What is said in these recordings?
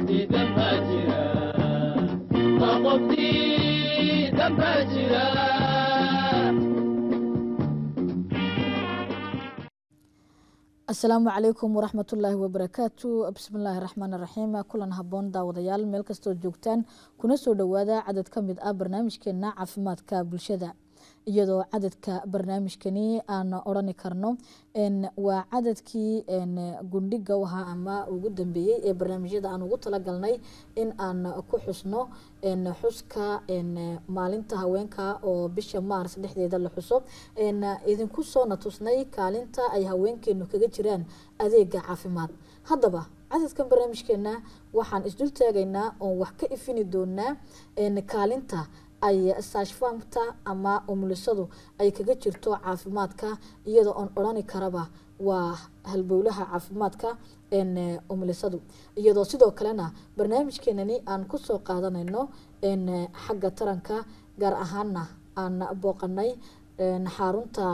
diidan baa jira ma qof diidan baa jira asalaamu calaykum waraxmatullaahi wabarakaatu bismillaahi raxmaan raxiim kulan haboon daawadayaal meel kastoo joogtaan kuna soo dhowaada cadad ka mid ah barnaamijkeena caafimaadka bulshada iyadoo cadadka barnaamijkani aan odhani karno waa cadadkii gundhiga wahaa ama ugu dambeeyey ee barnaamijyada aan ugu talagalnay in aan ku xusno xuska maalinta haweenka oo bisha maars dhexdeeda la xuso idinku soona tusnay kaalinta ay haweenkeenu kaga jiraan adeega caafimaad haddaba cadadkan barnaamijkeena waxaan isdul taagaynaa oon wax ka ifini doonaa kaalinta ay saashfaamta ama umulisadu ay kaga jirto caafimaadka iyadoo oon odhani karaba waa halbowlaha caafimaadka umulisadu iyadoo sidoo kalena barnaamijkeenani aan kusoo qaadanayno xagga taranka gaar ahaana aan booqanay xarunta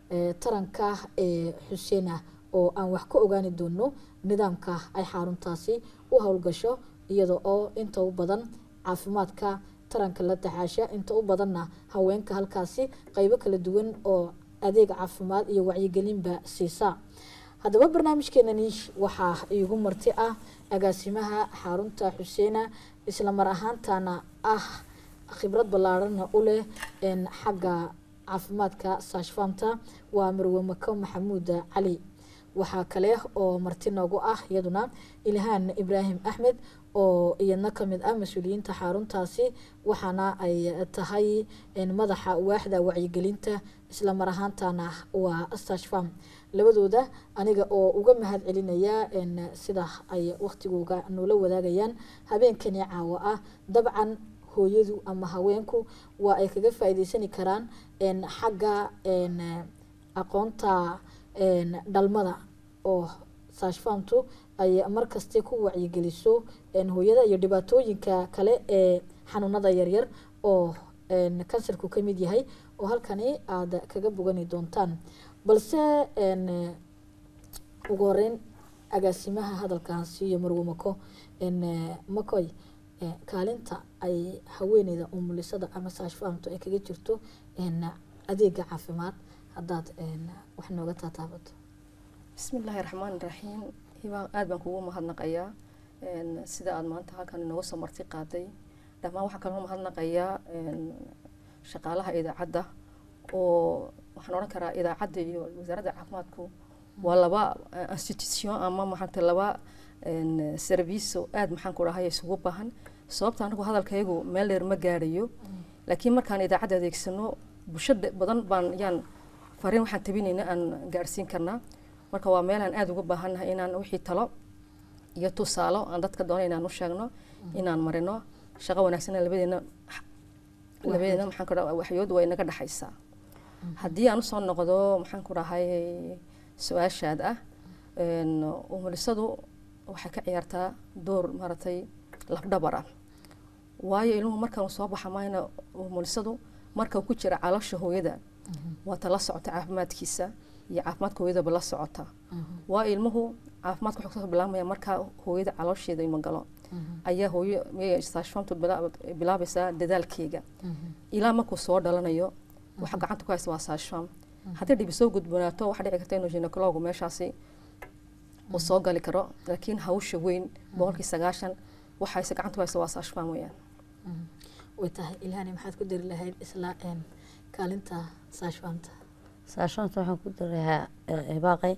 taranka ee xuseena oo aan wax ka ogaani doono nidaamka ay xaruntaasi u howlgasho iyada oo inta u badan caafimaadka taranka la taxaasha inta u badanna haweenka halkaasi qeybo kala duwan oo adeeg caafimaad iyo wacyigelinba siisa haddaba barnaamijkeenani waxaa iigu marti ah agaasimaha xarunta xuseena isla mar ahaantana ah khibrad ballaarana u leh xagga caafimaadka saashfaamta waa marwe mako maxamuud cali waxaa kale oo marti noogu ah iyaduna ilhaan ibraahim axmed oo iyadna kamid ah mas-uuliyiinta xaruntaasi waxaana ay tahay madaxa waaxda wacyigelinta isla mar ahaantana waa stashfam labadooda aniga oo uga mahad celinaya sida ay waqtigooga noola wadaagayaan habeenkani caawo ah dabcan hooyadu ama haweenku waa ay kaga faa'iideysani karaan xagga aqoonta dhalmada oo saashfaamtu ay markasta ku wacyigeliso hooyada iyo dhibaatooyinka kale ee xanuunada yaryar oo kansarku ka mid yahay oo halkani aada kaga bogani doontaan balse ugu horeyn agaasimaha hadalkaasi iyo marwe mako makoy kaalinta ay haweeneyda umulisada ama saashfaamtu ay kaga jirto adeega caafimaad haddaad wax nooga taataabato bismi illaahi raxmaan raxiim hibaa aada baan kugu mahadnaqayaa sida aada maanta halkan inooga soo marti qaaday dhammaan waxaa kaloo mahadnaqayaa shaqaalaha idaacadda oo waxaan odhan karaa idaacadda iyo wasaaradda caafimaadku waa laba institution ama maxaanta laba serviso aada maxaan ku dhahay isugu baahan sababta anagu hadalkaygu meel dheer ma gaadhayo laakiin markaan idaacadda adeegsano bulshada badan baan yaan fariin waxaan tabinayna aan gaadhsiin karnaa marka waa meelaan aada uga baahannahay inaan wixii talo iyo tusaalo aan dadka doona inaan u sheegno inaan marino shaqo wanaagsanna labadeena labadeena maxaan ku dhaha waxyood waa inaga dhexaysaa haddii aan usoo noqdo maxaan ku dhahay su-aashaad ah umulisadu waxay ka ciyaartaa door maaragtay lafdhabar ah waayo ilmuhu markaan soo baxa mayna umulisadu marka ku jira caloosha hooyada waa ta la socota caafimaadkiisa iyo caafimaadka hooyadaba la socota waa ilmuhu caafimaadka wuxuu kasoo bilaabmaya markaa hooyada caloosheeda ima galo ayaa hooyo saashfaamtu bilaabaysaa dadaalkeega ilaa markuu soo dhalanayo waxa gacanta ku haysta waa saashfaam haddii dhibi soo gudbanaato waxaa dhici karta inuu ginecologu meeshaasi uu soo gali karo laakiin hawsha weyn boqolkii sagaashan waxayse gacanta ku haysta waa saashfaam weyaan way tahay ilahani maxaad ku dari lahayd isla kaalinta saashfaamta saashanta waxaan ku darayaa cibaaqay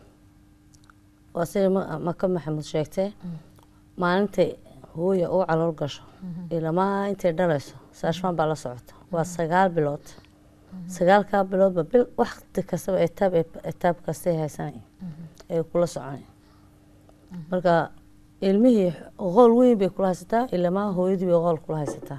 waa sida maka maxamuud sheegtee maalintay hooya u calool gasho ilamaa intay dhalayso saashfaan baa la socota waa sagaal bilood sagaalkaa biloodba bil wakti kastaba etaab etaab kastay haysanay ay kula soconay marka ilmihii qool weyn bay kula haysataa ilamaa hooyadii bay qool kula haysataa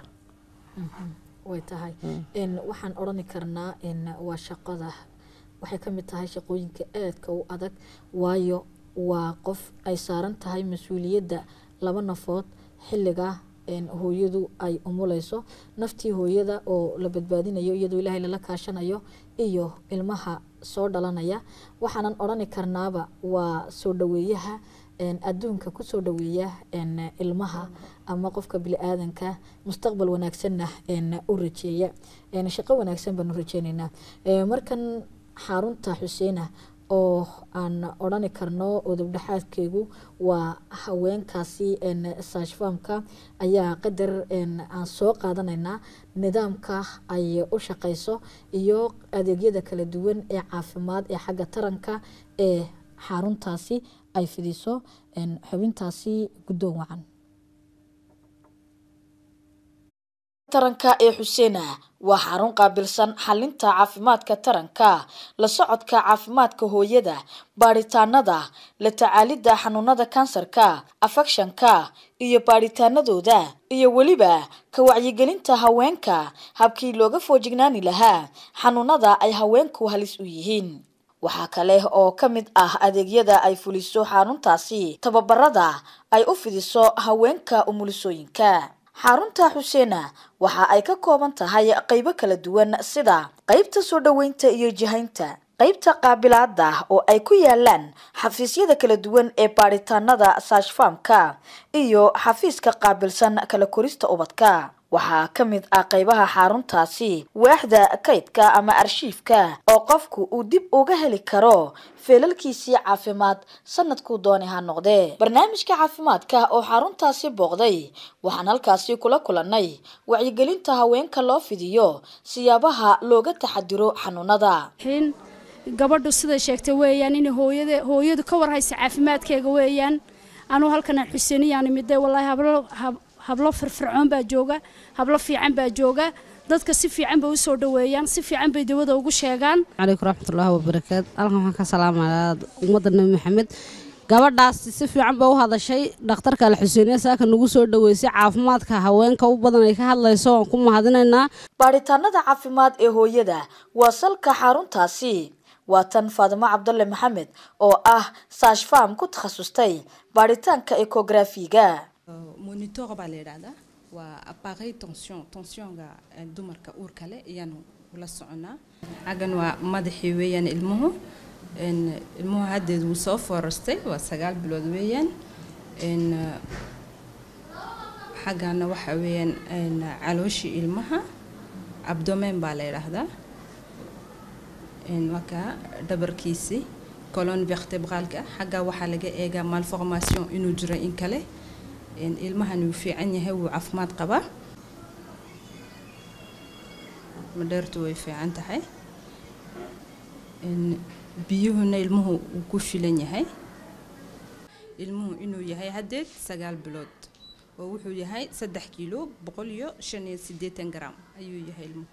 way tahay waxaan odhani karnaa waa shaqada waxay ka mid tahay shaqooyinka aadka u adag waayo waa qof ay saaran tahay mas-uuliyadda laba nafood xilliga hooyadu ay umuleyso naftii hooyada oo la badbaadinayo iyadoo ilaahay lala kaashanayo iyo ilmaha soo dhalanaya waxaanan odhani karnaaba waa soo dhaweeyaha een, adduunka kusoo dhaweeya een, ilmaha ama qofka bili-aadanka mustaqbal wanaagsanna een, u rajeeya een, shaqo wanaagsan baanu rajeyneynaa Ee, markan xarunta xuseena oo aan odhani karno udubdhexaadkeegu waa haweenkaasi een, saashfaamka ayaa qadar een, aan soo qaadanaynaa nidaamka ay u shaqeyso iyo adeegyada kala duwan ee caafimaad ee xagga taranka ee xaruntaasi ay fidiso een, xubintaasi guddoon wacan taranka ee xuseena waa xarun qaabilsan xalinta caafimaadka taranka la socodka caafimaadka hooyada baadhitaanada la tacaalidda xanuunada kansarka afekshanka iyo baadhitaanadooda iyo weliba ka wacyigelinta haweenka habkii looga foojignaani lahaa xanuunada ay haweenku halis u yihiin waxaa kale oo ka mid ah adeegyada ay fuliso xaruntaasi tababarada ay u fidiso haweenka umulisooyinka xarunta xuseena waxa ay ka kooban tahay qaybo kala duwan sida qaybta soo dhoweynta iyo jihaynta qaybta qaabilaada oo ay ku yaalaan xafiisyada kala duwan ee baadhitaanada saashfaamka iyo xafiiska qaabilsan kala korista ubadka waxaa ka mid ah qaybaha xaruntaasi waaxda kaydka ama arshiifka oo qofku uu dib uga heli karo feelalkiisii caafimaad sanadkuu dooni ha noqdee barnaamijka caafimaadka oo xaruntaasi booqday waxaan halkaasi kula kulannay wacyigelinta haweenka loo fidiyo siyaabaha looga taxadiro xanuunada xin gabadhu siday sheegtay weeyaan in hooyada hooyadu ka warhaysa caafimaadkeega weeyaan anuu halkan xuseeniyaani midee wallaahi hablo hab- hablo firfircoon baa jooga hablo fiican baa jooga dadka si fiican bay usoo dhaweeyaan si fiican bay dawada ugu sheegaan calaykum raxmatullaahi wabarakaatu halkan waxaan ka salaamayaa ummadda nebi maxamed gabadhaas si fiican bay u hadashay dhakhtarka al xuseeniya saaka nagu soo dhaweysay caafimaadka haweenka u badan ay ka hadlayso waan ku mahadinaynaa baadhitaanada caafimaad ee hooyada waa salka xaruntaasi waa tan faadimo cabdulle maxamed oo ah saashfaam ku takhasustay baadhitaanka ekografiga monitor baa la yidhaahdaa waa appareil tension tensionga eh, dumarka uurka leh ayaanu ula soconaa xaggan waa madaxii weeyaan ilmuhu En, ilmuhu haddeed wuu soo foorastay waa sagaal bilood weeyaan En, eh, xaggana waxa weeyaan en, calooshii ilmaha abdomen baa la yidhaahdaa En, marka dhabarkiisii colon vertebraalka xagga waxaa laga eegaa malformation inuu jiro in kale En, ilmahan wuu fiican yahay wuu caafimaad qabaa madheertu way fiican tahay En, biyuhuna ilmuhu wuu ku filan yahay ilmuhu inuu yahay haddeed sagaal bilood oo wuxuu yahay saddex kiilo boqol iyo shan iyo siddeetan gram ayuu yahay ilmuhu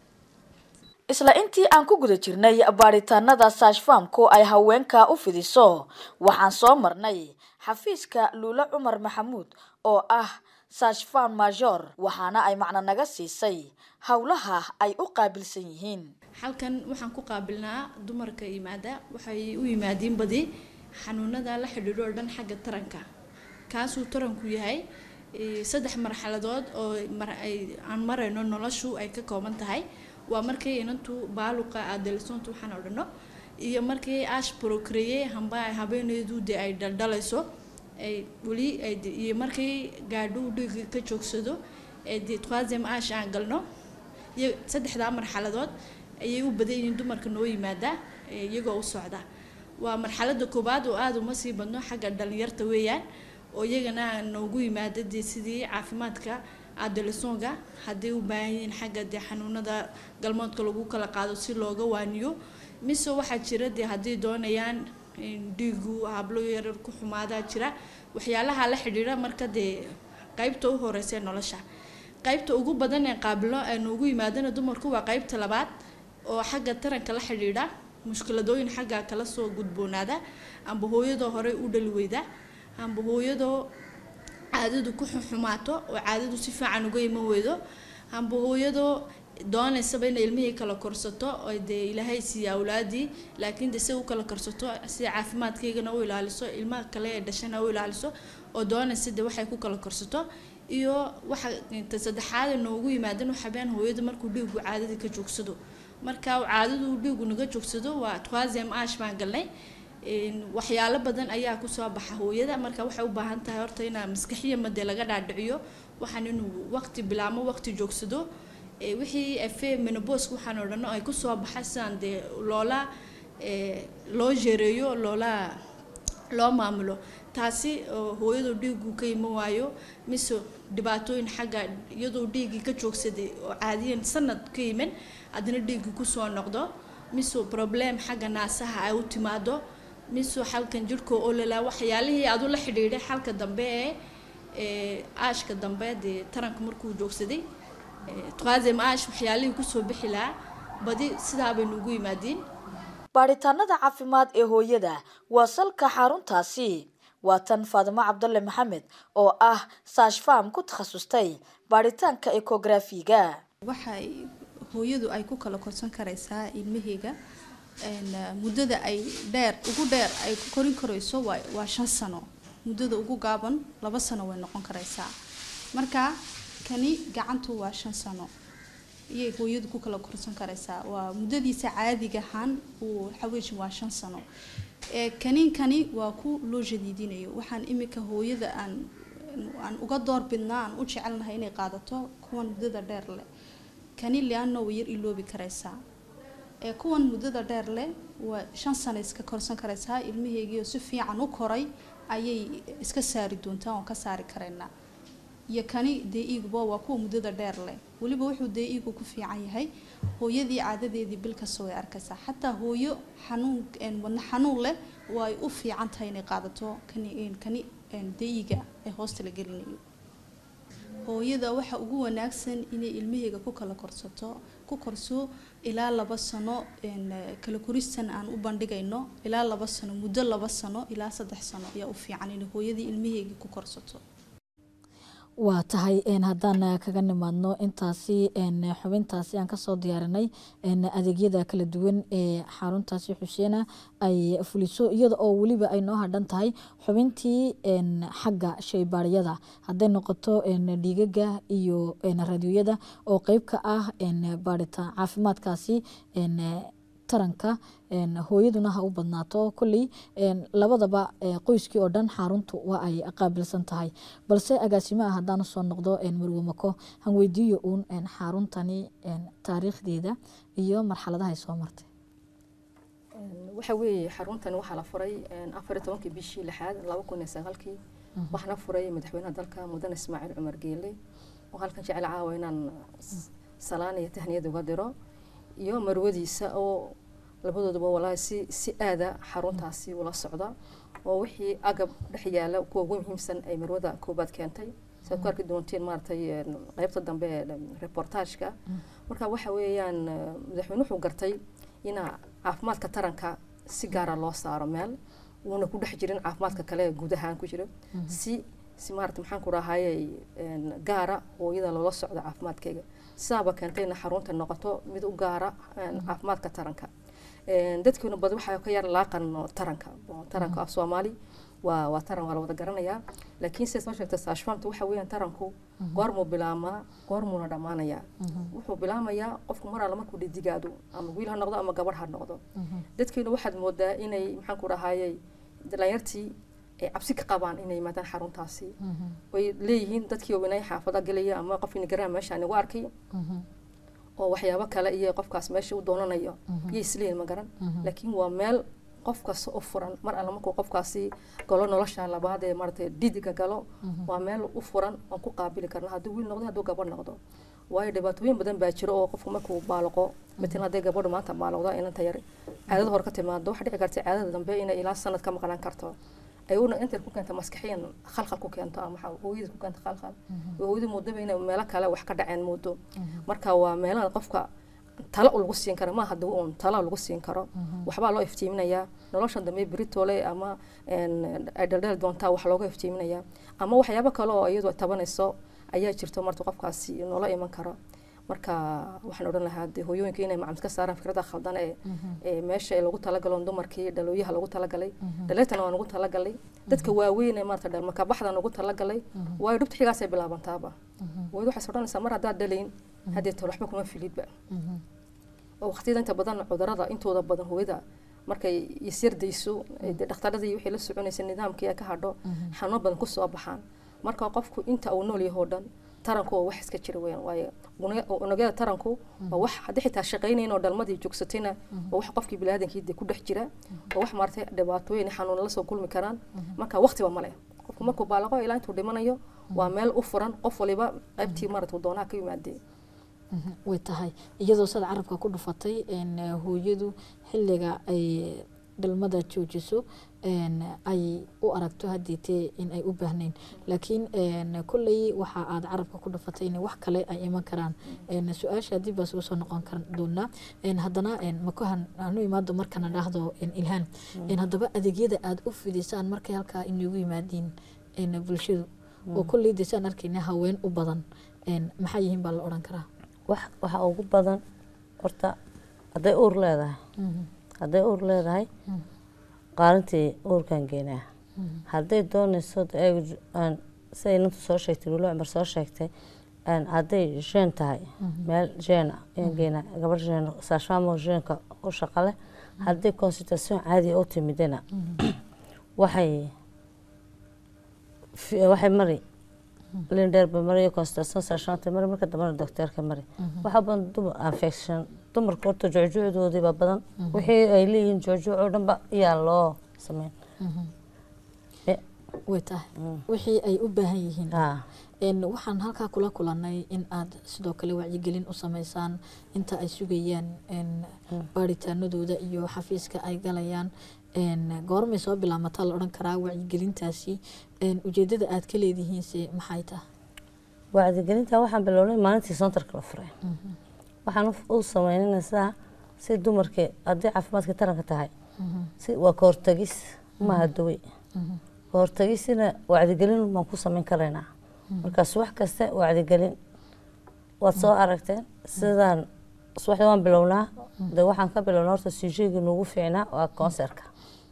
isla intii aan ku guda jirnay baadhitaanada saashfaamku ay haweenka u fidiso waxaan soo marnay xafiiska luule cumar maxamuud oo ah saashfam major waxaana ay macno naga siisay howlaha ay u qaabilsan yihiin halkan waxaan ku qaabilnaa dumarka yimaada waxay u yimaadiin badi xanuunada la xidhiidho oo dhan xagga taranka kaasuu taranku yahay eh, saddex marxaladood oo mar ay aan marayno noloshu ay ka kooban tahay waa markii inantu baaluqa aadelisoontu waxaan odhano iyo markii ash procreye hamba ay habeeneedu dee ay dhaldhalayso ay weli ay de- iyo markii gaadhu dhiiga ka joogsado ee dee troisième ash aan galno iyo saddexdaa marxaladood ayay u badan yihiin dumarka noo yimaada ee iyagoo u socda waa marxalada koowaad oo aada uma sii badno xagga dhalinyarta weeyaan oo iyagana noogu yimaada dee sidii caafimaadka adolesonga hadday u baahan yihiin xagga dee xanuunada galmoodka lagu kala qaado si looga waaniyo mise waxaa jira dee hadday doonayaan in dhiigu hablo yaryar ku xumaadaa jira waxyaalaha la xidhiidha marka dee qaybta u horeysa ee nolosha qaybta ugu badan ee qaabilo ee noogu yimaadana dumarku waa qaybta labaad oo xagga taranka la xidhiidha mushkiladooyin xagga kala soo gudboonaada amba hooyadoo horey u dhali weyda amba hooyadoo caadadu ku xumaato oo caadadu si fiican uga iman weydo amba hooyadoo doonaysaba inay ilmihii kala korsato oo dee ilaahay siiya awlaadii laakiin de si u kala korsato si caafimaadkaygana u ilaaliso ilmaha kale ee dhashana u ilaaliso oo doonaysa de waxay ku kala korsato iyo waxa inta saddexaad ee noogu yimaadana waxabeen hooyada markuu dhiigu caadadii ka joogsado marka uu caadadu uu dhiigu naga joogsado waa troisième age baan galnay een, waxyaalo badan ayaa kusoo baxa hooyada marka waxay u baahan tahay horta inaa maskaxiya made laga dhaadhiciyo waxaan inuu waqti bilaamo waqti joogsado ee, wixii afe menobos waxaan oo dhan ay kusoo baxa sidaan dee loola ee, loo jeereeyo loola loo maamulo taasi oo hooyadu dhiigu ka iman waayo mise dhibaatooyin xagga iyadoo dhiiggii ka joogsaday oo caadiyan sanad ka iman haddana dhiiggii kusoo noqdo mise problem xagga naasaha ay u timaado mise xalkan jirhka oo lalaa waxyaalihii aad ula xidhiidhay xalka dambe ee ee aashka dambe dee taranka markuu joogsaday ee, troisième aash waxyaalihii kusoo bixi lahaa badi sidaa bay nugu yimaadiin baadhitaanada caafimaad ee hooyada waa salka xaruntaasi waa tan faadimo cabdalle maxamed oo ah saashfam ku takhasustay baadhitaanka ekografiga waxay hooyadu ay ku kala korsan karaysaa ilmaheyga een, eh, muddada ay dheer ugu dheer ay ku korin karayso waa waa shan sano muddada ugu gaaban laba sano way noqon karaysaa marka kani gacantu waa shan sano iyay hooyadu ku kala korsan karaysaa waa muddadiisa caadiga ahaan uu xaweeji waa shan sano ee kaniinkani waa ku loo jadiidinayo waxaan imika hooyada aan aan uga door bidnaa aan u jecelnahay inay qaadato kuwan muddada dheer leh kani lianna way yar iloobi karaysaa ee kuwan muddada dheer leh waa shan sano iska korsan karaysaa ilmaheegiioo si fiican u koray ayay iska saari doontaa oon ka saari karaynaa iyo kani dee-iiguba waa kuwa muddada dheer leh weliba wuxuu dee-iigu ku fiican yahay hooyadii caadadeedii bil kasta way arkaysaa xataa hooyo xanuun een, wadna xanuun leh way u fiican tahay inay qaadato kani een, kani een, dee-iiga ee hoosta la gelinayo hooyada waxa ugu wanaagsan inay ilmaheega ku kala korsato ku korso ilaa laba sano een, eh, kala koristan aan u bandhigayno ilaa laba sano muddo laba sano ilaa saddex sano ayaa u fiican inay hooyadii ilmaheegii ku korsato waa tahay een, haddaan eh, kaga nimaadno intaasi een, xubintaasi aan kasoo diyaarinay een, adeegyada kala duwan ee xaruntaasi xuseena ay fuliso iyada oo weliba ay noo hadhan tahay xubintii een, xagga shaybaariyada hadday noqoto een, dhiigaga iyo een, raadiyooyada oo qeyb ka ah een, baaritaan caafimaadkaasi een, taranka een, hooyaduna ha u badnaato kolley een, labadaba ee, qoyskii oo dhan xaruntu waa ay qaabilsan tahay balse agaasimaha haddaan usoo noqdo een, marwe mako han weydiiyo uun een, xaruntani een, taariikhdeeda iyo marxaladaha ay soo martay Een, waxa weeye xaruntani waxaa la furay een, afar iyo tobankii bishii lixaad laba kun iyo sagaalkii waxaana furay madaxweynaha dalka mudane ismaaciil cumar geele oo halkan jecel caawa inaan s- salaan iyo tahniyad uga diro iyo marwadiisa oo labadooduba walaahi si si aada xaruntaasi ula socda oo wixii agab dhex yaala kuwa ugu muhiimsan ay marwada koobaad keentay siaad ku arki doontiin maaragtay een, qaybta dambe ee reportaajka marka waxa weeyaan eh, madaxweyne wuxuu gartay ina caafimaadka taranka si gaara loo saaro meel uuna ku dhex jirin caafimaadka kale ee guud ahaan ku jira si si maarata maxaan ku rahayay gaara hooyada loola socdo caafimaadkeyga sidaaba keentay in xarunta noqoto mid u gaara een, caafimaadka taranka Een, dadkeenu badi waxaa ka yar laaqan taranka oo taranka af soomaali waa waa taran waa la wada garanayaa laakiin sidaad soo sheegtay saashfamta waxa weeyaan taranku goormuu bilaamaa goormuuna dhammaanayaa wuxuu bilaamayaa qofku mar alla markuu dhidigaado ama wiil ha noqdo ama gabadh ha noqdo dadkeenu waxaad moodaa inay maxaan ku rahayay dhalinyartii ay cabsi ka qabaan inay yimaadaan xaruntaasi way leeyihiin dadkii inay xaafada gelaya ama qof inagaraan meesha anigu arkay oo waxyaabo kale iyo qofkaas meesha u doonanayo yay isleeyihin ma garan laakiin waa meel qof kasta u furan mar alla markuu qofkaasi galo nolosha labaad ee maaragtay dhidiga galo waa meel u furan oon ku qaabili karna hadduu wiil noqdo hadduu gabadh noqdo waayo dhibaatooyin badan baa jiro oo qofku markuu baaloqo matalan hadday gabadhu maanta baaloqda inanta yar caadada hore ka timaado waxaa dhici karta caadada dambe inay ilaa sanad ka maqnaan karto ayuuna intay ku keenta maskaxiyan khalkhal ku keento ama waxaa hooyada ku keenta khalkhal hooyada moodaba inay meelo kale wax ka dhaceen moodo marka waa meelaha qofka talo lagu siin karo maaha dawo uun talo lagu siin karo waxbaa loo iftiiminayaa nolosha dambe britole ama ay dhaldheel doontaa wax looga iftiiminayaa ama waxyaabo kale oo iyadu tabanayso ayaa jirto marta qofkaasi noola iman karo marka waxaan odhan lahaa dee hooyooyinka inay macamid ka saaraan fikrada khaldan ee ee meesha ee lagu talagalo dumarkii dhalooyaha lagu talagalay dhaleetana waa nagu talagalay dadka waaweyn ee maarata dhalmaka baxda nagu talagalay waayo dhubta xigaasay bilaabantaaba wayad waxays odhanaysaa mar haddaad dhalayn haddee tol waxba kuma filidba oo waqtiyada inta badan cudurada intooda badan hooyada markay isyardayso ee dee dhakhtaradii wixii la soconaysa nidaamkii ay ka hadho xanuuno badan kusoo baxaan marka qofku inta uu nool yahay oo dhan taranku waa wax iska jira weyaan waayo una- unugyada taranku waa wax haddii xitaa shaqaynayn oo dhalmadii joogsatayna waa wax qofkii biniaadankii dee ku dhex jira waa wax maaragtay dhibaatooyin iyo xanuuna la soo kulmi karaan marka waqtiba male qofku markuu baalaqo ilaa intuu dhimanayo waa meel u furan qof waliba qaybtii maaragtay doonaha ka yimaadee Mhm, way tahay iyadoo sada carabka ku dhufatay een, hooyadu xilliga ay dhalmada joojiso een, ay u aragto haddiitee in ay u baahnayn laakiin een, kolley waxa aad carabka ku dhufatay in wax kale ay iman karaan een, su-aasha dib baa soo soo noqon kar doonaa een, haddana een, makahan aanu imaado markana dhahdo een, ilhaan een, haddaba adeegyada aad u fidisaan markay halkaa inagu yimaadiin een, bulshadu oo kolley desaan arkayna haween u badan een, maxaa yihiin baa la odhan karaa wax waxa ugu badan horta hadday uur leedahay hadday uur leedahay qaalintii uurkan geenaa hadday doonayso de ay ju- aan siday nintu soo sheegtay wilo cumar soo sheegtay aan hadday jeen tahay meel jeen ah ayaan geenaa gabar jeen saashamo jeenka u shaqa leh hadday consultation caadi u timidana waxay fi- waxay mari lindheerba mariyo consultation saashanta mari marka dambena docteerka mari waxaa badan dumar infection dumarka horta joojoodoodiiba badan wixii ay leeyihiin joojooc oo dhanba ayaa loo sameyn way tahay wixii ay u baahan yihiin Ah. een waxaan halkaa kula kulanay in aad sidoo kale wacyigelin u sameysaan inta ay sugayaan een baaritaanadooda iyo xafiiska ay galayaan een goormay soo bilaamataa la odhan karaa wacyigelintaasi een ujeedada aad ka leedihiinse maxay tahay wacdigelinta waxaan bilownay maalintii soontarka la furay waxaan u- u sameynaysaa si dumarka haddii caafimaadka taranka tahay si waa ka hortagis maaha dawey ka hortagisina wacdigelin baan ku sameyn karaynaa markaas wax kasta wacdigelin waad soo aragteen sidaan subaxda waan bilownaa de waxaan ka bilownaa horta sijeegi nuugu fiicnaa waa konserka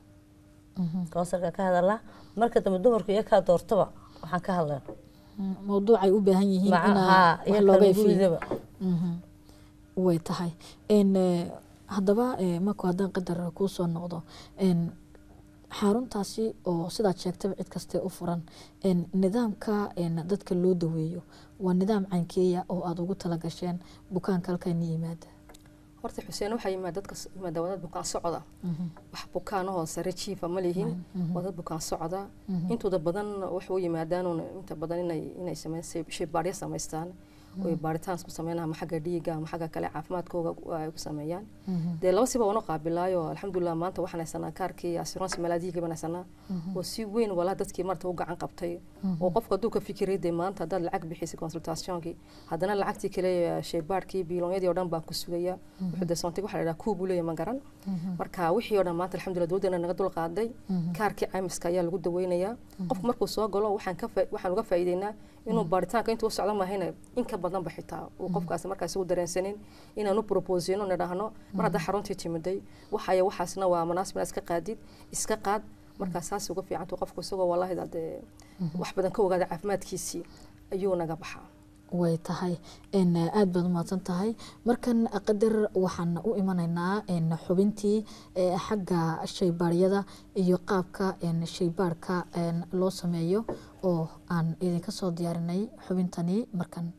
konserka ka hadalnaa marka dambe dumarku iyo kaa doortaba waxaan ka hadlayna mawduucay u baahan yihiin Maca- inaa haa, wax iyo looga kala ifiyo guridaba. Mhm. way tahay n haddaba eh, marku haddaan qadar kuu soo noqdo n xaruntaasi oo sidaad sheegtaba cid kastee u furan n nidaamka n dadka loo daweeyo waa nidaam caynkeeya oo aada ugu talagasheen bukaanka halkan yimaada horta xuseen waxaa yimaad dadka s- yimaada waa dad bukaan socda wax bukaanahoo sare jiifa ma lihin waa dad bukaan socda intooda badan waxay u yimaadaan uun inta badan inay inay sameyn shaybaaryo samaystaan oo ay baaritaan ku sameynaa ama xagga dhiiga ama xagga kale caafimaadkooga u- ay ku sameeyaan dee laba siba wana qaabilaayo alxamdulilah maanta waxaan haysanaa kaarkii assurance malaadihiga baan haysanaa oo si weyn walaa dadkii marta u gacan qabtay oo qofka hadduu ka fikiray dee maanta haddaad lacag bixisay consultationkii haddana lacagtii kale shaybaarkii biiloonyadii oo dhan baa ku sugaya wuxuu dee soontig waxaa la dhahaa kuu buu leeyahay ma garan marka wixii oo dhan maanta alxamdulilah dowladdana naga dul qaaday kaarkii caymiska ayaa lagu daweynayaa qofku markuu soo galo waxaan ka faa- waxaan uga faa'iideynaa inuu baaritaanka intuu u socdo mahayna in ka badanba xitaa uu qofkaasi markaas ugu dareensanin inaan u proposino nidhaahno mar haddaa xaruntii timiday waxaya waxaasna waa manaasib inaad iska qaadid iska qaad markaa saas uga fiicantu qofku isagoo wallaahi dee wax badan ka ogaada caafimaadkiisii ayuu naga baxaa way tahay n aada baad umahadsan tahay markan qadar waxaan u imanaynaa n xubintii eh, xagga shaybaaryada iyo qaabka n shaybaarka n loo sameeyo oo aan idinka soo diyaarinay xubintani markan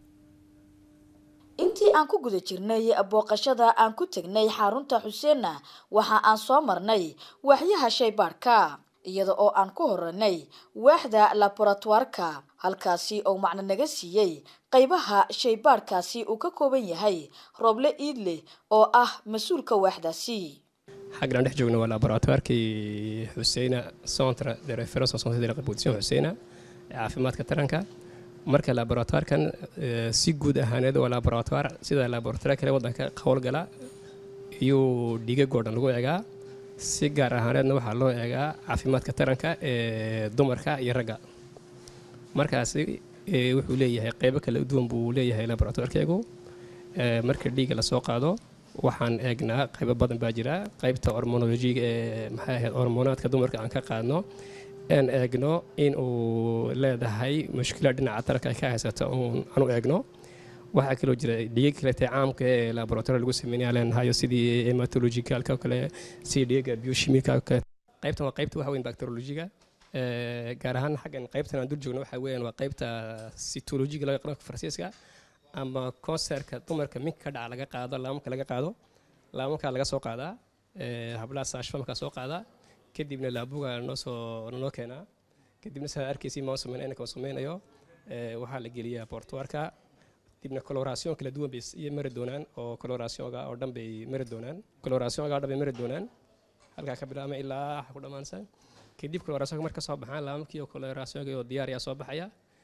intii aan ku guda jirnay booqashada aan ku tegnay xarunta xuseenna waxa aan soo marnay waaxyaha shaybaarka iyada oo aan ku horanay waaxda laboratoirka halkaasi oo macno naga siiyey qaybaha shaybaarkaasi uu ka kooban yahay rooble iidle oo ah mas-uulka waaxdaasi xaggan aan dhex joogno waa laboratoirkii xuseyna centre de référence en santé de la reproduction xuseyna ee caafimaadka taranka marka laboratoirkan eh, si guud ahaaneed waa laboratoire sida laboratoire kale wadanka howlgala iyuu dhigagoo dhan lagu eegaa si gaar ahaaneedna waxaa loo eegaa caafimaadka taranka ee dumarka iyo ragga markaasi eh, wuxuu leeyahay qeybo kala duwan buu leeyahay laboratoirkeegu Eh, marka dhiigga lasoo qaado waxaan eegnaa qaybo badan baa jira qaybta hormonolojiga ee maxay ahayd hormoonaadka dumarka aan ka qaadno aan eegno in uu leedahay mushkilad dhinaca taranka ay ka haysato uun aan u eegno waxaa kaloo jira dhiiga kalete caamka ee laboratory lagu sameynaya leenahayo sidii hematologicalka oo kale sidii dhiiga biochimica oo kale qaybtan waa qaybta waxa weyn bacteriologiga Eh, gaar ahaan xaggan qaybtan aan dul joogno waxaa weeyaan waa qaybta cytologiga laga qaranka faransiiska ama konserka dumarka minka ka dhaca laga qaado laamamka laga qaado laamankaa laga soo qaadaa eh, hablaha saashfamkaa soo qaadaa kadibna laabuga noo soo noo keenaa kadibna saa arkaysi maa sameyn inaka sameynayo eh, waxaa la geliyaa portuarka dibna coloration kala duwan bay iyo mari doonaan oo colorationga oo dhan bay mari doonaan colorationga oo dhan bay mari doonaan halkaa ka bilaabma ilaa waxa ku dhammaansan kadib colorationka marka soo baxaan laamamkii oo colorationga oo diyaar ayaa soo baxaya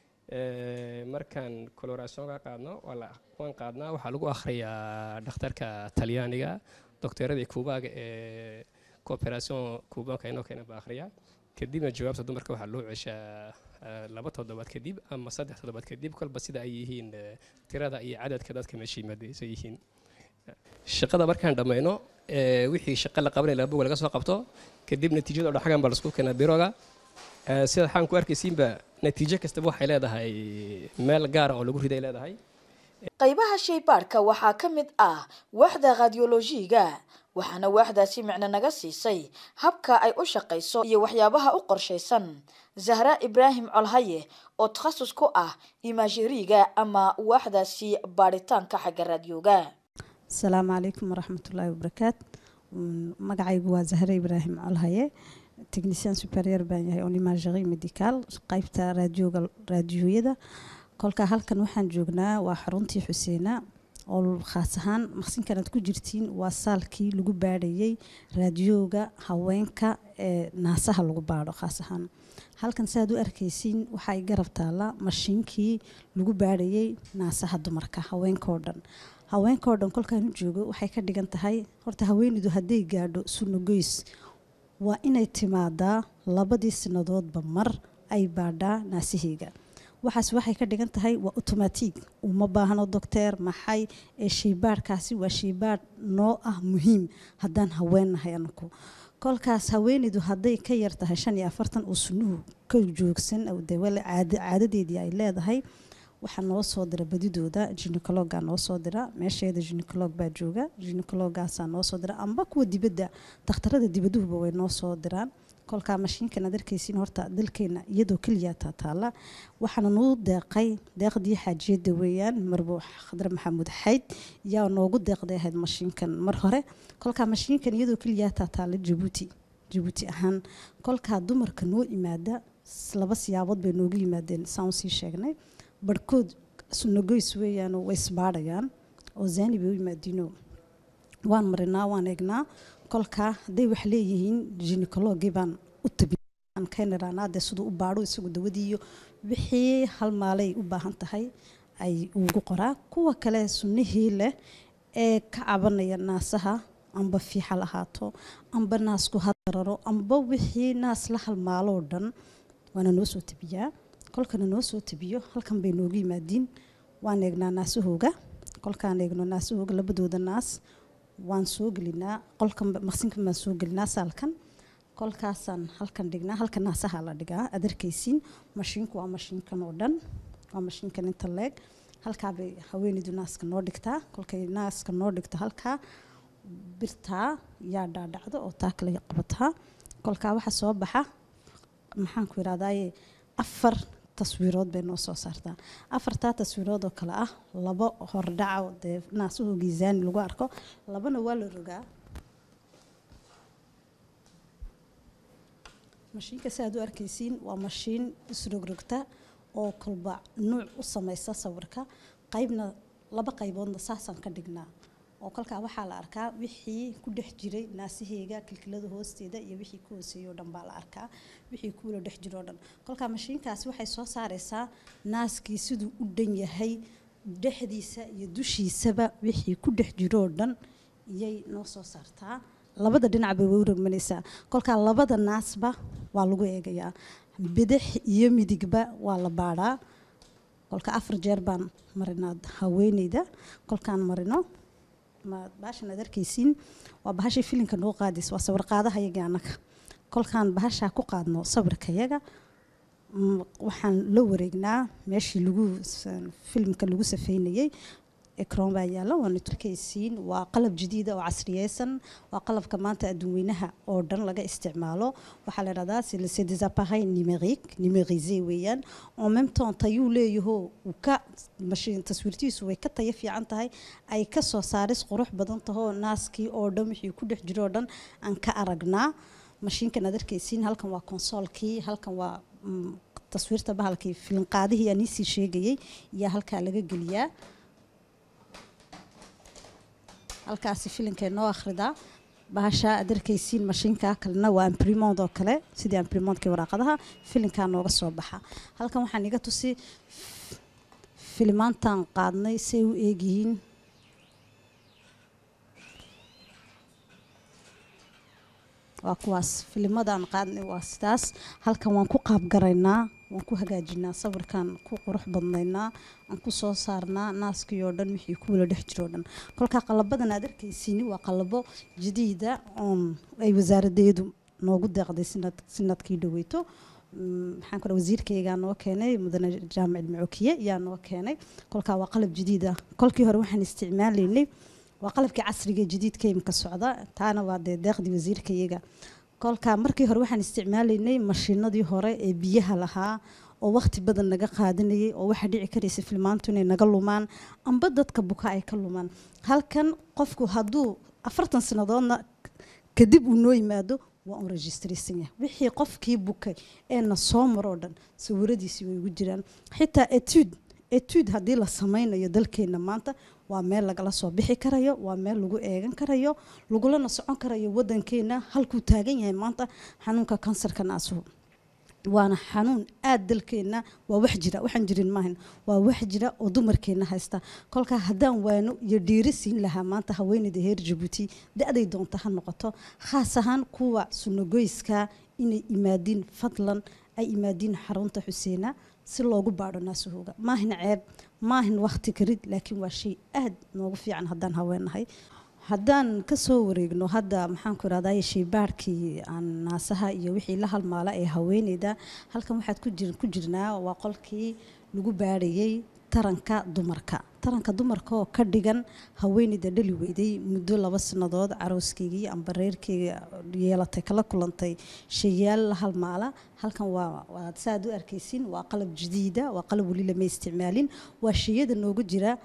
Eh, markaan colorationka qaadno waa la waan qaadnaa waxaa lagu akhriyaa dhakhtarka talyaaniga dokteeradii kuubaaga ee cooperation kuubaanka inoo keena baa akhriya kadibna jawaabta dumarka waxaa loo ceshaa eh, laba toddobaad kadib ama saddex toddobaad kadib kolba sida ay yihiin eh, tirada iyo cadadka dadka meesha yimaadaysa yihiin shaqada markaan dhammayno eh, wixii shaqo la qabanaya labuga laga soo qabto kadib natiijada oo dhan xaggan baa laisku keenaa biroga Eh, sida waxaan ku arkaysiinba natiijo kastaba waxay leedahay meel gaara oo lagu riday leedahay qaybaha shaybaadhka waxaa ka mid ah waaxda radiolojiga waxaana waaxdaasi micno naga siisay habka ay u shaqayso iyo waxyaabaha u qorshaysan zahra ibraahim colhaye oo takhasus ku ah imajeriga ama waaxdaasi baadhitaanka xagga raadiyooga asalaamu calaykum waraxmatullaahi wabarakaat Mm, magacaygu waa zahre ibraahim colhaye technicien superior baan yahay on imagerie medical qaybta raadioga raadiyoyada kolka halkan waxaan joognaa waa xaruntii xuseena oo khaas ahaan maqsinkan aad ku jirtiin waa saalkii lagu baadhayay raadiyooga haweenka ee naasaha lagu baadho khaas ahaan halkan saaad u arkaysiin waxay garab taalla mashiinkii lagu baadhayay naasaha dumarka haweenkao dhan haweenkao dhan kolkaan u joogo waxay ka dhigan tahay horta haweeneydu hadday gaadho sunogoys waa inay timaadaa labadii sanadoodba mar ay baadhaa naasaheyga waxaas waxay ka dhigan tahay waa automatig uma baahno docteer maxay ee shaybaadhkaasi waa shaybaadh noo ah muhiim haddaan haweennahay anaku kolkaas haweeneydu hadday ka yar tahay shan iyo afartan uu sunuhu ka joogsan de wala caada caadadeedii ay leedahay waxaa noo soo dira badidooda ginecologa noo soo dira meesheeda ginecolog baa jooga ginecologaasaa noo soo dira amba kuwa dibadda dakhtarada dibaduhuba way noo soo diraan kolkaa mashiinkan aad arkaysiin horta dalkeena iyadoo keliya taa taala waxaana nuu deeqay deeqdii xaajiyada weeyaan marbo khadre maxamuud xayd yaa noogu deeqday ahayd mashiinkan mar hore kolkaa mashiinkan iyadoo keliya taa taala jabuuti jabuuti ahaan kolkaa dumarka noo imaada laba siyaabood bay noogu yimaadeen saan usii sheegnay barhkood sunagoys weeyaan way isbaadhayaan oo zaani bay u yimaadiino waan marinaa waan eegnaa kolkaa hadday wax leeyihiin ginecologii baan u tabiaan keeniraanaa dee siduu u baadho isagu dawadiiyo wixii hal maalay u baahan tahay ay ugu qoraa kuwa kale sunnihii leh ee ka cabanaya naasaha amba fiixal ahaato amba naasku hadararo amba wixii naas la halmaaloo dhan waana noo soo tabiyaa kolkana noo soo tabiyo halkan bay noogu yimaadiin waan eegnaa naasahooga kolkaan eegno naasahooga labadooda naas waan soo gelinaa qolkan maqsinkan baan soo gelinaa saalkan kolkaasaan halkan dhignaa halka naasaha la dhigaa aad arkaysiin mashiinku waa mashiinkan oo dhan waa mashiinkan inta leeg halkaabay haweeneydu naaska noo dhigtaa kolkay naaska noo dhigto halkaa birtaa yaa dhaadhacdo oo taa kale qabataa kolkaa waxaa soo baxa maxaan ku yidhahdaaye afar taswiirood bay noo soo saartaa afartaa taswiirood oo kale ah labo hordhaca dee naasuhu giisaani lagu arko labana waa la rogaa mashiinka si aad u arkaysiin waa mashiin isrogrogta oo kolba nuuc u samaysa sawirka qaybna laba qayboodna saasaan ka dhignaa oo kolkaa waxaa la arkaa wixii ku dhex jiray naasaheyga kilkilada hoosteeda iyo wixii ku hooseeyay oo dhan baa la arkaa wixii kuula dhex jiro oo dhan kolkaa mashiinkaasi waxay soo saaraysaa naaskii siduu u dhan yahay dhexdiisa iyo dushiisaba wixii ku dhex jiro oo dhan iyay noo soo saartaa labada dhinac bay way u rogmanaysaa kolkaa labada naasba waa lagu eegayaa bidix iyo midigba waa la baadhaa kolka afar jeer baan marinaa haweeneyda kolkaan marino bahashan aad arkaysiin waa bahashii filinka noo qaadaysa waa sawir qaadaha yaga annaga kolkaan bahashaa ku qaadno sawirka yaga mm, waxaan la wareegnaa meeshii lagu s- filimka lagu safeynayey ekron baa yaalla waana turkaysiin waa qalab jadiida oo casriyeysan waa qalabka maanta adduunweynaha oo dhan laga isticmaalo waxaa la dhahdaa c'est des appareils numériques numérisés weeyaan en même temps tayuu leeyaho uu ka mashiin taswiirtiisu way ka tayo fiican tahay ay ka soo saaris qurux badan tahoo naaskii oo dhan wixii ku dhex jiro oo dhan aan ka aragnaa mashiinkan aad arkaysiin halkan waa konsoolkii halkan waa mm, taswiirta bahalkii filinqaadihii aan iisii sheegayey yaa halkaa laga geliyaa halkaasi filinkay noo akhridaa bahasha aad arkaysiin mashiinka kalena waa imprimond oo kale sidii imprimondkii waraaqadaha filinkaa nooga soo baxa halkan waxaan iga tusi filimaantan qaadnay say u eegyihiin waa kuwaas filimadaan qaadnay waa sidaas halkan waan ku qaabgaraynaa waan ku hagaajinaa sawirkan ku qurux badnaynaa aan ku soo saarnaa naaskii oo dhan wixii ku wala dhex jiro oo dhan kolkaa qalabadan aad arkaysiini waa qalabo jadiida oon ay wasaaradeedu noogu deeqday sinad sinadkii dhaweyto Mm, maxaan ku dhaha wasiirkaygaa noo keenay mudane jaamic ilmacookiye yaa noo keenay kolkaa waa qalab jadiid ah kolkii hore waxaan isticmaalaynay waa qalabkii casriga ee jadiidka imika socda taana waa dee deeqdii wasiirkayaga kolkaa markii hore waxaan isticmaalaynay mashiinadii hore ee biyaha lahaa oo waqti badan naga qaadanayay oo waxaa dhici karaysa filmaantu inay naga lumaan amba dadka buka ay ka lumaan halkan qofku hadduu afartan sannadoodna kadib uu noo yimaado waa un registraysan yahay wixii qofkii bukay ee na soo maroo dhan sawiradiisii way ugu jiraan xitaa etude etude haddii la sameynayo dalkeena maanta waa meel lagala soo bixi karayo waa meel lagu eegan karayo lagulana socon karayo wadankeena halkuu taagan yahay maanta xanuunka kansarka naasuhu waana xanuun aada dalkeena waa wax jira waxaan jirin maahan waa wax jira oo dumarkeena haysta kolkaa haddaan waano iyo dhiiri siin lahaa maanta haweeneyda heer jabuuti da-day doonta ha noqoto khaas ahaan kuwa sunagoyska inay imaadiin fadlan ay imaadiin xarunta xuseena si loogu baadho naasahooga maahin ceeb maahin wakti karid laakiin waa shay aada noogu fiican haddaan haweenahay haddaan kasoo wareegno hadda maxaan ku irahdaa shaybaarhkii aan naasaha iyo wixii la halmaala ee haweeneyda halkan waxaad ku jir ku jirnaa waa qolkii lagu baadhayay taranka dumarka taranka dumarka oo ka dhigan haweeneyda dhali weyday muddo laba sannadood carooskeygii amba reerkeyga yeelatay kala kulantay shayaal la halmaala halkan waa waad saaad u arkaysiin waa qalab jadiida waa qalab weli lama isticmaalin waa shayada noogu jira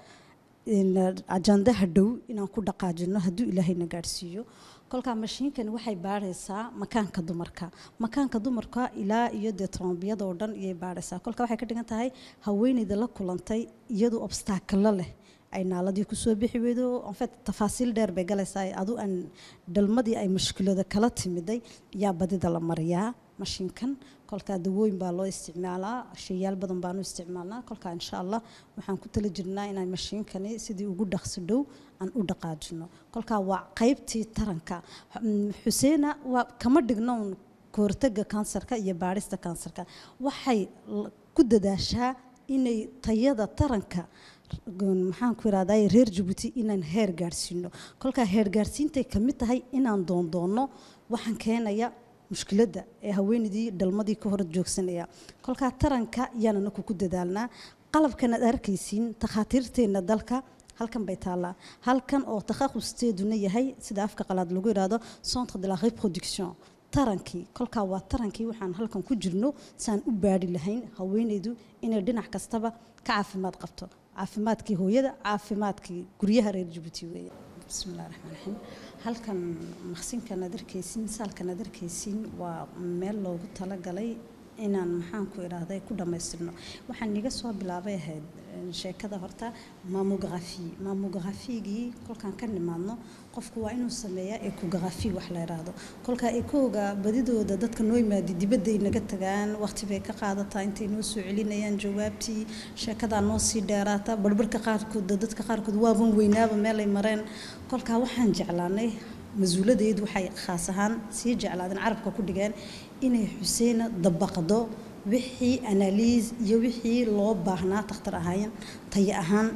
ajandaha dhow inaan ku dhaqaajino hadduu ilaahayna gaadhsiiyo kolkaa mashiinkani waxay baadhaysaa makaanka dumarka makaanka dumarka ilaa iyo dee trombiyada oo dhan iyay baadhaysaa kolka waxay ka dhigan tahay haweeneyda la kulantay iyadu obstaakalo leh ay naaladii kusoo bixi weydo enfet tafaasiil dheer bay galaysaa adu aan dhalmadii ay mushkilada kala timiday yaa badida la mariyaa mashiinkan kolkaa dawooyin baa loo isticmaalaa shayaal badan baanu isticmaalnaa kolkaa insha allah waxaan ku tala jirnaa inaan mashiinkani sidii ugu dhaqso dhow aan u dhaqaajino kolkaa waa qaybtii taranka xuseena waa kama dhigno un kahortaga kansarka iyo baadhista kansarka waxay ku dadaashaa inay tayada taranka maxaan ku irahday reer jabuuti inaan heer gaadhsiino kolkaa heer gaadhsiintay kamid tahay inaan doondoonno waxaan keenaya mushkiladda ee haweeneydii dhalmadii ka hor joogsanaya kolkaa taranka yaan anaku ku dadaalnaa qalabkan aad arkaysiin takhaatiirteenna dalka halkan bay taallaa halkan oo takhaqusteeduna yahay sida afka qalaad lagu yidhaahdo centre de la reproduction tarankii kolkaa waa tarankii waxaan halkan ku jirno saan u baadhi lahayn haweeneydu inay dhinac kastaba ka caafimaad qabto caafimaadkii hooyada caafimaadkii guryaha reer jabuuti weeye bismillahi raxmaan raxiim halkan maqsinkan aad arkaysiin saalkan aad arkaysiin waa meel loogu talagalay inaan maxaan ku idhaahday ku dhammaystirno waxaan iga soo bilaabay ahayd sheekada horta mamografi mamografigii kolkaan ka nimaadno qofku waa inuu sameeyaa ecografi wax la idhaahdo kolkaa ekooga badidooda dadka noo yimaadi dibadday naga tagaan waqti bay ka qaadataa intay noo soo celinayaan jawaabtii sheekadaa noo sii dheeraata barbarka qaarkood dadka qaarkood waaban weynaaba meelay mareen kolkaa waxaan jeclaanay mas-uuladeedu waxay khaas ahaan sii jeclaadeen carabka ku dhigeen inay xuseena dabaqdo wixii analiis iyo wixii loo baahnaa takhtar ahaayeen tayo ahaan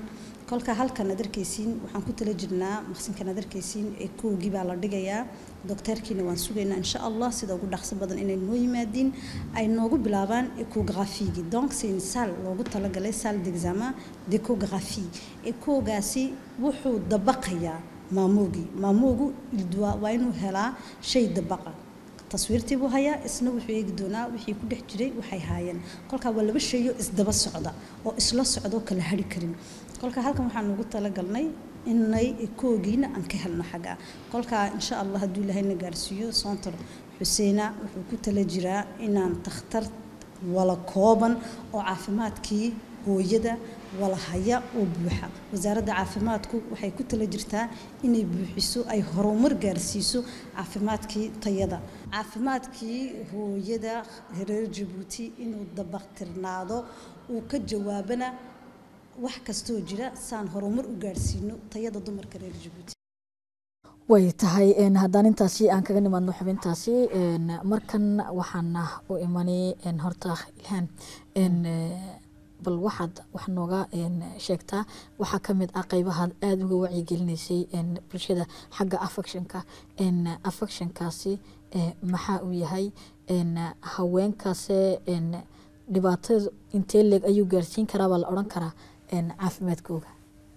kolka halkan aad arkaysiin waxaan ku tala jirnaa maqsinkan aad arkaysiin ee koogii baa la dhigayaa dokteerkiina waan sugaynaa insha allah sida ugu dhaqso badan inay noo yimaadiin ay noogu bilaabaan ecographigi donc c'est une salle loogu talagalay salle d'examen d'écographie ekoogaasi wuxuu dabaqayaa maamoogii maamoogu ildua waa inuu helaa shay dabaqa taswiirtii buu hayaa isna wuxuu eegi doonaa wixii ku dhex jiray waxay haayeen kolkaa waa laba shayo isdaba socda oo isla socdoo kala hari karin kolka halkan waxaan ugu talagalnay inay koogiina aan ka helno xagga kolkaa insha allah hadduu ilaahayna gaarsiiyo soontor xuseena wuxuu ku tala jiraa inaan takhtar wala kooban oo caafimaadkii hooyada wala haya oo buuxa wasaaradda caafimaadku waxay ku tala jirtaa inay buuxiso ay horumar gaarsiiso caafimaadkii tayada caafimaadkii hooyada reer jabuuti inuu dabaqtirnaado uu ka jawaabana wax kastoo jira saan horumar u gaarsiino tayada dumarka reer jabuuti way tahay haddaan intaasi aan kaga nimaadno xubintaasi markan waxaan u imanay horta ilhaan bal waxaad wax nooga sheegtaa waxaa ka mid ah qeybahaad aada uga wacyigelinaysay bulshada xagga affectionka affectionkaasi maxaa uu yahay haweenkaase dhibaatada intee leeg ayuu gaarsiin karaa baa la odhan karaa caafimaadkooga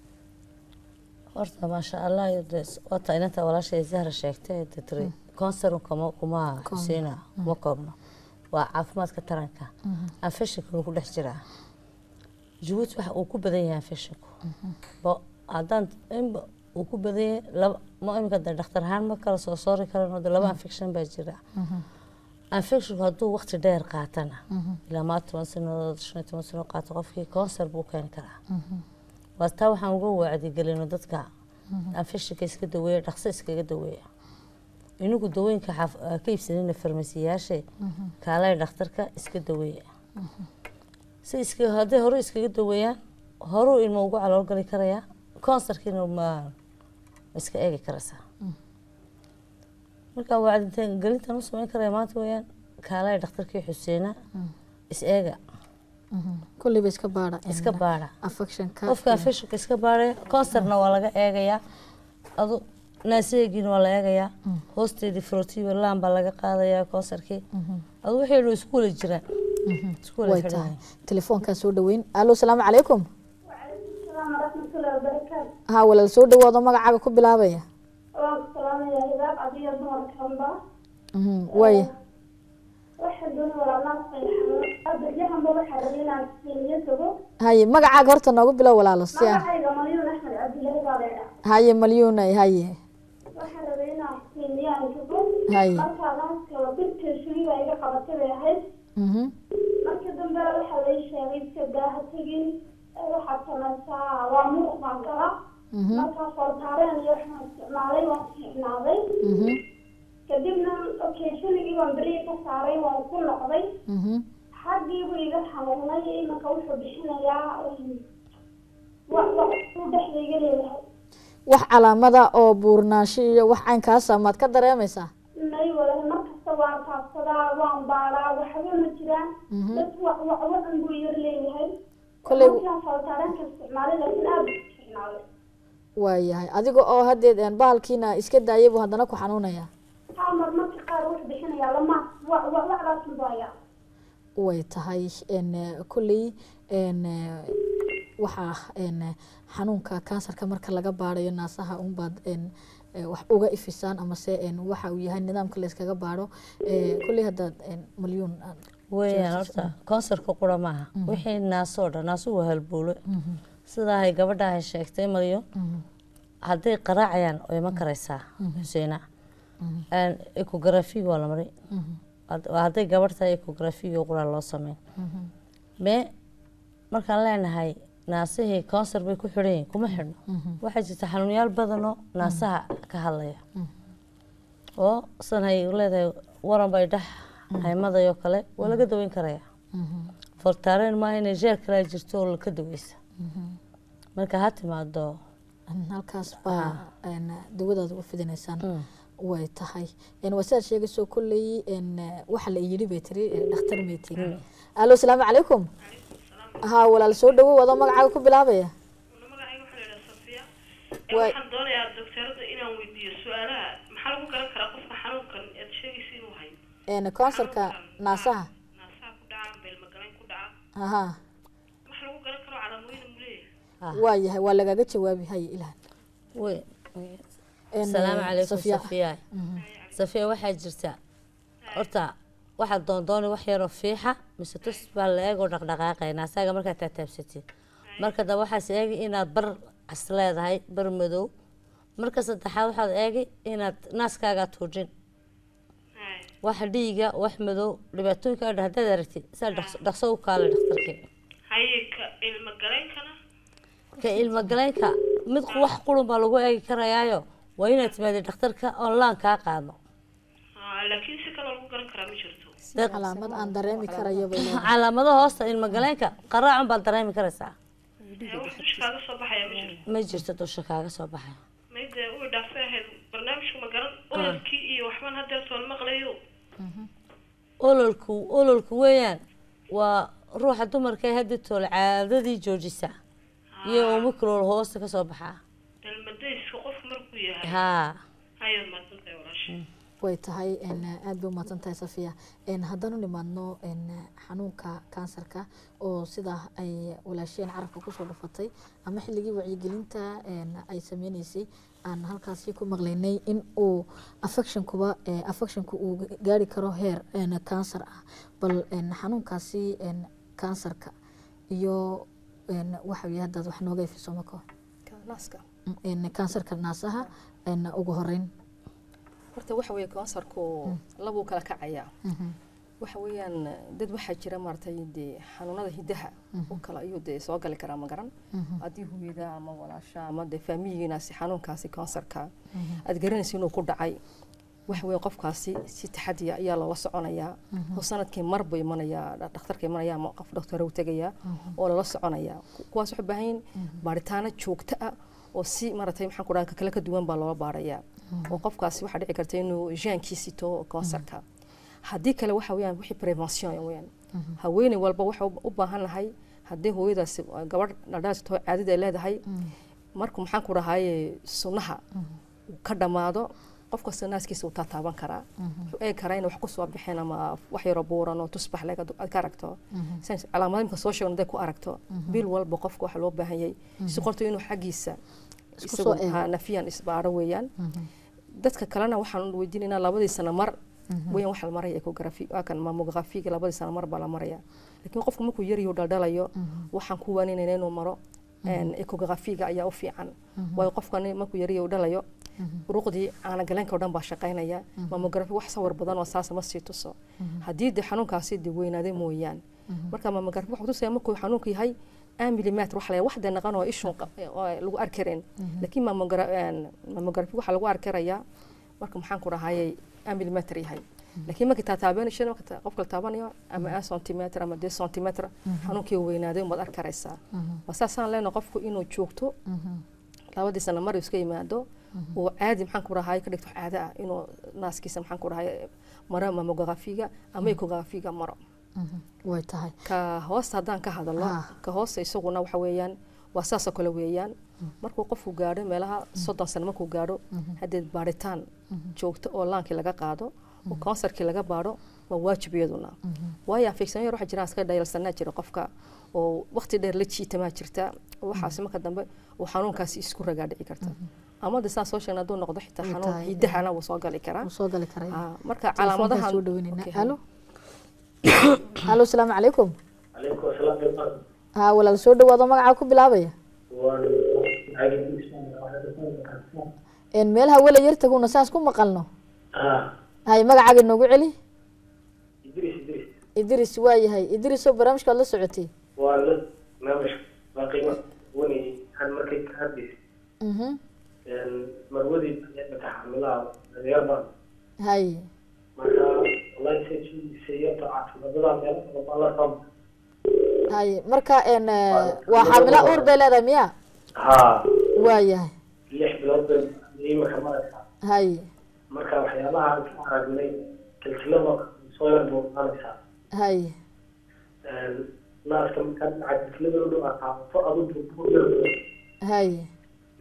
horta maasha allah wata inanta walaashay zahra sheegtay de tiri concerum kuma kuma xuseena kuma koobno waa caafimaadka taranka infectionka wuu ku dhex jiraa jabuuti waxa uu ku badan yahay infectionku bo haddaan inba uu ku badan yahay laba ma imika de dhakhtar ahaan ma kala soo soori karano de laba infection baa jira infectionku hadduu waqti dheer qaatana ilaa maa toban sanadood shan iyo toban sano qaato qofkii concer buu keeni karaa waa taa waxaan uga wacdigelino dadka infectionka iska daweeya dhaqso iskaga daweeya inagu dawooyinka ka iibsanina farmasiyaashe kaalay dhakhtarka iska daweeya si iska hadday hore iskaga daweeyaan horuu ilmo ugu caloolgali karayaa concerkiina ma iska eegi karaysaa marka wacditaan gelintan u samayn karaya maanta weeyaan kaalay dhakhtarkii xuseena is eega kulleyba iska baadha iska baadha affectionka qofka infectionka iska baadhaya concerna waa laga eegayaa adu naaseegiina waa la eegayaa hoosteedii frotiba laan baa laga qaadayaa concerkii adu waxay dhow isku wala jiraan isku wala way xidhan tahay telefoonkaa soo dhaweyn alo salaamu calaykum ha walaal soo dhawaado magacaaga ku bilaabaya Mhm, waaya haye magacaaga horta noogu bilow walaalo si aan haye malyuunay haye haye Mhm, markii dambe waxaa lay sheegay iska daaha tegin waxaad samaysaa waa muuq baan kala mhm, markaa fooltaareen iyo waxaan isticmaalay waan isticmaalay mhm, kadibna occasionigii baan beri ka saaray waan ku noqday mhm. xaggiibu iga xanuunay imanka wuxuu bixinayaa wax wax uu dhexda iga leeyahay wax calaamada oo buurnaansho iyo wax caynkaasa maad ka dareemaysaa nay wala markasta waan taabsadaa waan baaraa waxba ma jiraan Mhm. dad wax wax wadan buu yar leeyahay Kolley- markaan fooltaareenka isticmaalay laakiin aad buu isticmaalay waayahay adiga oo haddeed een bahalkiina iska daayay buu haddana ku xanuunaya haa mar marka qaar wuxuu bixinayaa lama wa wa wacdaas mudaya way tahay n kolley n waxaa n xanuunka kansarka marka laga baarayo naasaha unbaad n wax uga ifisaan amase n waxa uu yahay nidaamka layskaga baaro kolley haddaad n malyuun aad weeyaan horta concerka qura maaha wixii naasoo dhan naasu waa halbuulo sidaahay gabadhaahay sheegtay maryo hadday qaraacayaan way ma karaysaa xuseena ecography waa la maray Had- hadday gabadh tahay ecography qura loo sameyn mee markaan leenahay naasihii concer bay ku xidhan yihiin kuma xidhno waxaa jirta xanuunyaal badanoo naasaha ka hadlaya oo sanhay leedahay waran bay dhex haymadayoo kale waa laga daweyn karaya fortaareen maaha inay jeer kalea jirto oo laka daweysa marka ha timaado halkaas baa n dawadaada u fidinaysaan way tahay n waa sidaad sheegayso kolley n waxa la yidhi bay tiri eh, dhakhtar may tiri alo asalaamu calaykum ha walaal soo dhawow adoo magacaaga ku bilaabaya Ee, Waay. waxaan doonayaa doctorada inaan weydiiyo su-aalaha maxaa lagu garan karaa qofka xanuunkan aad sheegaysa inuu hayo een kansarka naasaha naasaha ku dhaca amba ilmagalayn ku dhaca aha wax lagu garan karo calaamooyin mu leeyahay waa yahay waa lagaaga jawaabi haye ilhan Wey. Een, asalaamu eh, calaykum Safiya. safiya Mhm. safiya waxaa jirta horta waxaad doondooni wax yaroo fiixa mise tus baa la eegoo dhaqdhaqaaqayna asaga markaad taataabsatid marka dambe waxaas eegi inaad bar cas leedahay bar madow marka saddexaad waxaad eegi inaad naaskaagaa tuujin wax dhiiga wax madow dhibaatooyinka adha haddaad aragtid saa dhaqso- dhaqso u kaale dhakhtarkii haye ka ilmagaleynkana ka ilmogaleynka mid wax qurun baa lagu eegi karayaayo waa inaad timaadid dhakhtarka oon laan kaa qaadno Ah, laakiin si kaloo lagu garan karaa ma jirto calaamad aan dareemi karayo bay leedahay. calaamado hoosta ilmogaleynka qaraacun baad dareemi karaysaa Ee, wax dusha kaaga soo baxaya ma jirto ma jirto dusha kaaga soo baxay mayde way dhaafay ahayd barnaamijka ma garan ololkii iyo waxbaan haddeer tool maqlayo ololku ololku weeyaan waa ruuxa dumarka ee hadda tool caadadii joojisa iyo omicron hoosta kasoo baxaa dalmadayska qofku markuu yahay haa hayaad maadsantahay walaasha way tahay een, aad bay umahadsan tahay safiya een, haddaan u nimaadno een, xanuunka kansarka oo sida ay walaasheen carabka kusoo dhufatay ama xilligii wacyigelinta een, ay sameyneysay aan halkaasi ku maqlaynay in uu affectionkuba eh, affectionku uu gaari karo heer een, kansar ah bal een, xanuunkaasi een, kansarka iyo een, waxa weye haddaad wax nooga ifiso mako naaska een, kansarka naasaha een, ugu horeyn horta waxa weeye kansarku labuu kala kacayaa waxa weeyaan dad waxaa jira maaragtay dee xanuunada hidaha u kala ayuu dee soo gali karaa ma garan haddii hooyada ama walaasha ama dee faamiyigiinaasi xanuunkaasi kansarka aad garanaysa inuu ku dhacay waxa weeye qofkaasi si taxadiya ayaa loola soconayaa oo sanadkii mar buu imanayaa dha- dhakhtarka imanaya ama qof dhakhtar u tegayaa oo lala soconayaa Ku- kuwaas waxay u baahan yihiin baaritaano joogto ah oo si maaragtay maxaan ku dhaha kale ka duwan baa loola baarayaa oo qofkaasi waxaa dhici karta inuu jaankii sito kansarka haddii kale waxa weeyaan wixii prevention weeyaan haweeney walba waxa u u baahan nahay haddii hooyadaasi uh, gabadh dhaldhalaasto caadada ay leedahay markuu maxaan ku dhahaye sunnaha uu ka dhammaado qof kasta naaskiisa uu taataaban karaa wuxuu eegi karaa inay wax ku soo bixeen ama wax yaroo buuran oo tusbax leg aad ka aragto Sen- calaamadaha imika soo sheegno haday ku aragto bil walba qofka waxa loo baahan yahay si qorto inuu xaggiisa Isku isagu soo eego. ha, nafiyan isbaaro weeyaan dadka kalena waxaan weydiinaynaa labadii sano mar weeyaan waxa la maraya ecography waa kan mammografiga labadii sano mar baa la maraya laakiin qofku markuu yaryaho dhaldhalayo waxaan ku waaninayna inuu maro een, ecographiga ayaa u fiican waayo qofkani markuu yaryaho dhalayo uruqdii caanagaleenka oo dhan baa shaqaynaya mammografi wax sawir badan oo saasa ma sii tuso haddii dee xanuunkaasi dee weynaaday mooyaan marka mammografi wuxuu tusaya markuu xanuunku yahay an milimeter waxa la wax dee naqan oo ishun qa- oo lagu arki karin laakiin mammogra- een, mammografi waxaa lagu arki karayaa marka maxaan ku dhahayay an milimeter yahay laakiin markii taataabanaysa marka ta- qofka la taabanayo ama an centimeter ama de centimeter xanuunkii weynaaday umaad arki karaysaa waa saasaan leenahay qofku inuu joogto labadii sano mar iska yimaado oo caadi maxaan ku dhahay ka dhigto caado ah inuu naaskiisa maxaan ku dhahay maro mammografiga ama ecographiga maro way tahay ka hoosta haddaan ka hadalo ka hoosta isaguna waxa weeyaan waa saasoo kale weeyaan markuu qofku gaadho meelaha soddon sano markuu gaadho haddeed baaritaan joogto oo laankii laga qaado oo kansarkii laga baadho waa waajib iyaduna waayo afeegsan yar waxaa jiraan iska dhayalsanaa jira qofka oo waqti dheer la jiitamaa jirta waxaasi marka dambe uu xanuunkaasi isku ragaa dhici karta ama de saan soo sheegna hadduu noqdo xitaa Way xanuun tahay, hidahana wuu soo gali karaa wuu soo gali karaa Ah, marka Telefoonkaan calaamadahan soo dhaweynayna Okay, halo halo asalaamu calaykum عليكم السلام ورحمة haa walaal soo dhawaado magacaa ku bilaabaya الله een meel hawela yar taguna saas ku maqalno آه hay magacaaga noogu celi إدريس إدريس idris waa yahay idrisoo barnaamijkaad la socotay ولا ما مش باقي وني عن مركز كهدي mhm مرودي متحملها رياضة hay مرة الله يسجل سيئة عاطفة بدل ما الله طب hay marka een waa xaamila uur bay leedahay miya ها waa yahay ليش بلاد إيمة كمان hay مركا وحيالها عن كعرق لي كالكلمة صوير بوغانسا hay ناس كم كان عاد كلمة لو أقع فأضد بوغانسا hay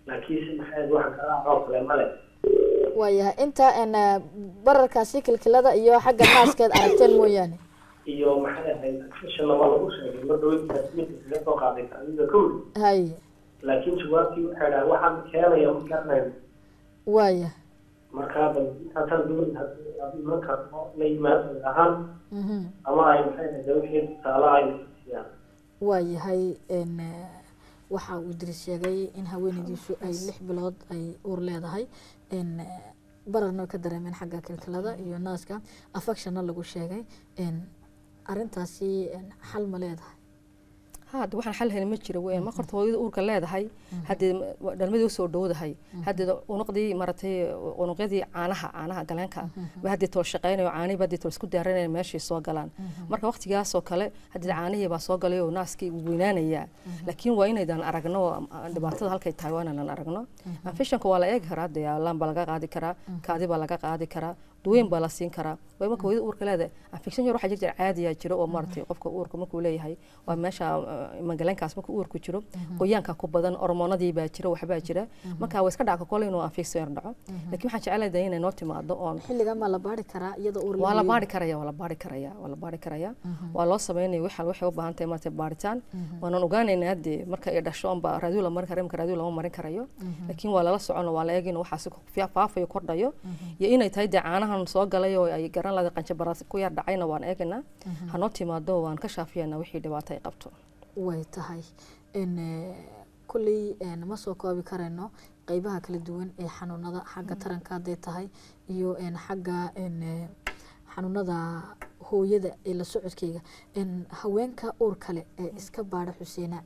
laakiinse maxay wax garaac oo kale male waayahay inta een, eh, bararkaasi kilkilada iyo xagga naaskeed aragteen mooyaane iyo maxay ahayd fishanama lagu sheegay mar dhaweyntaas midka kaga soo qaaday kaadida kowri hay laakiin jawaabtii waxay dhahay waxaan keenaya ma garanayn waaya markaa bal intaasan dowladda haddii aad iman karto la yimaado ahaan Mhm. ama ay maxay ahayd wixii tusaale ay siiyaan waayahay een, eh, waxa uu idris sheegay in haweenaydiisu ay lix bilood ay uur leedahay een, eh, bararna way ka dareemeen xagga kilkilada iyo naaska affectionna lagu sheegay een, arrintaasi een, xal ma leedahay ha hadda waxaan xal helin ma jiro weyn marka horta hooyada uurka leedahay haddee dhalmadii usoo dhowdahay haddee unuqdii maratay unuqyadii caanaha caanaha galeenka ba haddii tol shaqeynayo caanihi ba haddii tol isku diyaarinaya meeshay soo galaan marka waqtigaasoo kale haddii caanihii baa soo galay oo naaskii wuu weynaanayaa laakiin waa inaydan aragno oo dhibaatada halkay tahay waa inaan aragno infectionka waa la eegi karaa dee laan baa laga qaadi karaa kaadi baa laga qaadi karaa duweyn baa la siin karaa way marka hooyada uurka leedahay infection yar waxaa jir jira caadiyaa jira oo maaragtay qofka uurka markuu leeyahay waa meesha eh, magaleenkaas markuu uurku jiro qoyaanka ku badan hormoonadii baa jira waxbaa jira marka waa iska dhaca kole inuu infection yar dhaco laakiin waxaan jecelahay inay noo timaado oon xilligan baa la baari karaa iyada uur waa la leeyahay. baari karaya waa la baari karaya waa la baari karaya waa loo sameynaya waxal waxay u baahan tahay maaragtay baaritaan waanan ogaanaynaa hadde marka ay dhasho unba raadiyo la marin karayo marka raadiyo lama marin karayo laakiin waa lala socon waa la eeg inuu waxaasi ku fia- faafayo kordhayo iyo inay tahay dee caanahan soo galay oo ay garan lahayd qanjabaraas ku yar dhacayna waan eegaynaa hanoo timaado waan ka shaafiyanaa wixii dhibaato ay qabto way tahay n kulley n ma soo koobi karayno qeybaha kala duwan ee xanuunada xagga taranka hadday tahay iyo n xagga n xanuunada hooyada ee la socodkeyga n haweenka uur kale ee iska baadha xuseena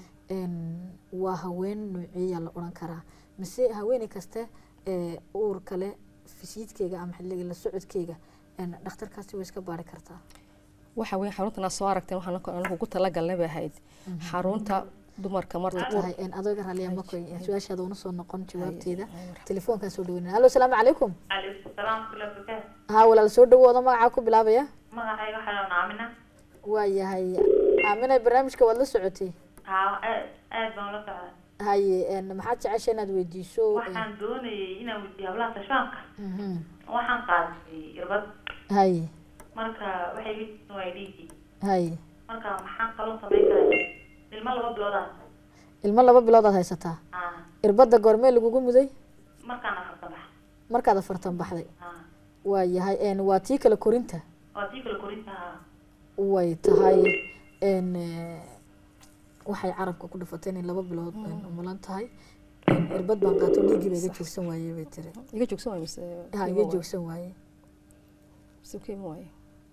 n waa haween nooceeyaa la odhan karaa mise haweeney kaste ee uur kale fisiidkeyga ama xilliga la socodkeyga n dhakhtarkaasi way iska baadhi kartaa waxa weyn xaruntan aad soo aragteen waxaan anagu ku talagalnay bay ahayd xarunta dumarka marta way uur tahay n adooga raalliya makoy su-aashaada una soo noqon jawaabteeda telefoonkaan soo dhaweynaya hallo asalaamu calaykum calaykum salaam kula bukaa haa walaal soo dhawooda magacaa ku bilaabaya magacayga waxaa la naamina waa yahay aaminay barnaamijka waad la socotay haa aad aad baan la socda haye n maxaad jecesha inaad weydiiso waxaan doonayay inaan weydiiyo hablaha tashaanka Mhm. waxaan qaaday irbad haye marka waxay iga jireen waa dhiigii haye marka maxaan kaloo samayn karaa ilmo laba biloodaan ilmo laba bilood aad haysataa haa irbadda goormee lagugu muday markaan afarta bax markaad afartan baxday haa waa yahay n waa tii kale korinta waa tii kale korinta haa way tahay n waxay carabka ku dhifatay inay laba bilood umulan tahay n irbad baan qaato dhiiggii ba iga joogsan waaye bay tiri iga joogsan waaye mise ha iga joogsan waaye mise kiima waaye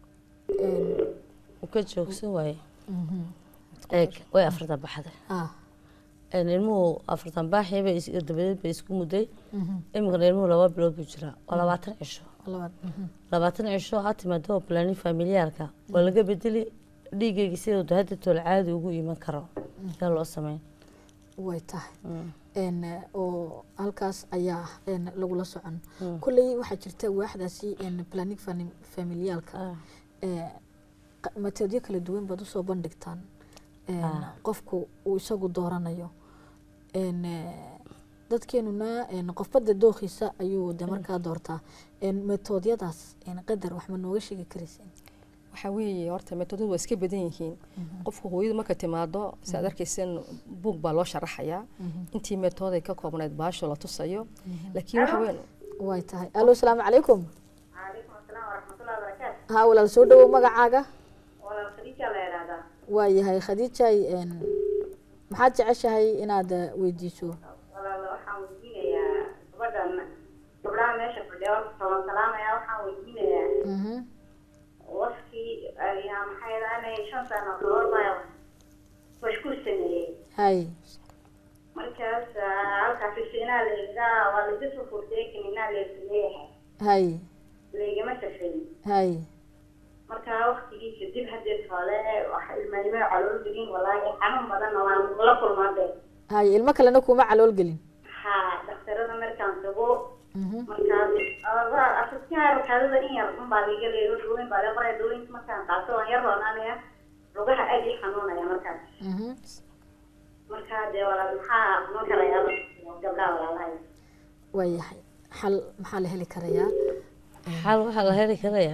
ka joogsan waaye eeg way afartan baxday een ilmuhu afartan baaxii bay is- dabadeed bay isku mudday iminkana ilmuhu laba bilood buu jiraa waa labaatan cisho labaatan cisho ha timaado planin familiyaalka waa laga bedeli dhiigayga siduu hadda tool caadi ugu iman karo yaa loo sameyn way tahay n oo halkaas ayaa n lagula socon kulley waxaa jirta waaxdaasi n planning fami- familiyaalka ee qa- mateedyo kala duwan baad usoo bandhigtaan n Ah. qofku uu isagu dooranayo n dadkeenuna n qofbada dookiisa ayuu de markaa doortaa n metoodyadaas n qadar wax ma nooga sheegi karaysin waxaa weeye horta metodadu waa iska badan yihiin qofka hooyadu marka timaado si aad arkayseen buug baa loo sharaxayaa intii metood ay ka koobnayd baasho la tusayo laakiin waxa weyn way tahay allo asalaamu calaykum calaykum asalaam waraxmatullahi wabarakaatu haa walaal soo dhawow magacaaga walaal khadiija la yidhaahdaa waa yahay khadiijay n maxaad jeceshahay inaad eh, weydiiso walaal waxaan weydiinayaa gabadhan gabdhaha meesha fadhiya horta toban salaamaya waxaan weydiinayaa Mhm. waskii ayaa maxay dhahanay shan sano kahor baa washku sameeyey hay markaas ah, halkaas fisinaa laygaa waa laga soo furtay kaninaa laysuleeyahay hay laygama safeyn hay marka waqtigii kadib hadeed hole waxa ilmaanimo calool gelin walaahi xanuun badanna waan la kulmaade hay ilmo kalena kuma calool gelin ha dhakhtarada markaan tago Mhm. markaas afrikaan kaadada in yar unbaa liga leeyo dawooyin baa laga qoraya dawooyinka markaan qaato waan yar roonaanaya lugaha aad ii xanuunaya markaas Mhm. marka dee walaal maxaa ma kalayaa gabdhaha walaalahay waayahay xal maxaa la heli karayaa xal waxaa la heli karayaa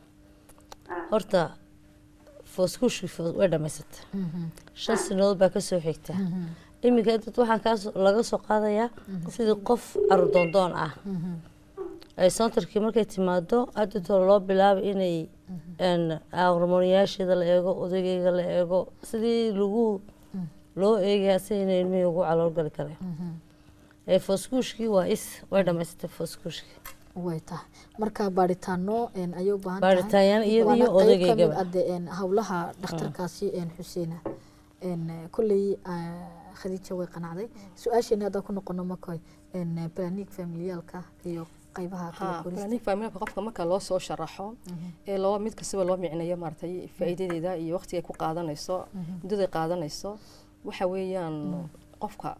horta fooskuushkii foos way dhamaysata shan sanadood baa kasoo xigta iminka dad waxaan kaas laga soo qaadayaa sidii qof carudoondoon ah ay santarkii markay timaado adintoo loo bilaabay inay hormooniyaasheeda la eego odageyga la eego sidii lagu loo eegayaa si inay ilmihii ugu caloolgali kareen ee fooskuushkii waa is way dhamaysatay fooskuushkii way tahay marka baaritaano een, ayay u baahan Baaritaanyaal tahay. iyada Waana iyo qayb ka mid odageygaba. ah dee, een, howlaha dhakhtarkaasi een, xuseena een, kolley ah, khadiija way qanacday su-aasheena haddaan ku noqono makoy een, planic familiyaalka iyo qaybaha kala ha korista planning familika qofka marka loo soo sharaxo ee loo mid kastaba loo micneeyo maaragtay faa'iidadeeda iyo waqtiga ay ku qaadanayso muddada ay qaadanayso waxa weeyaan qofka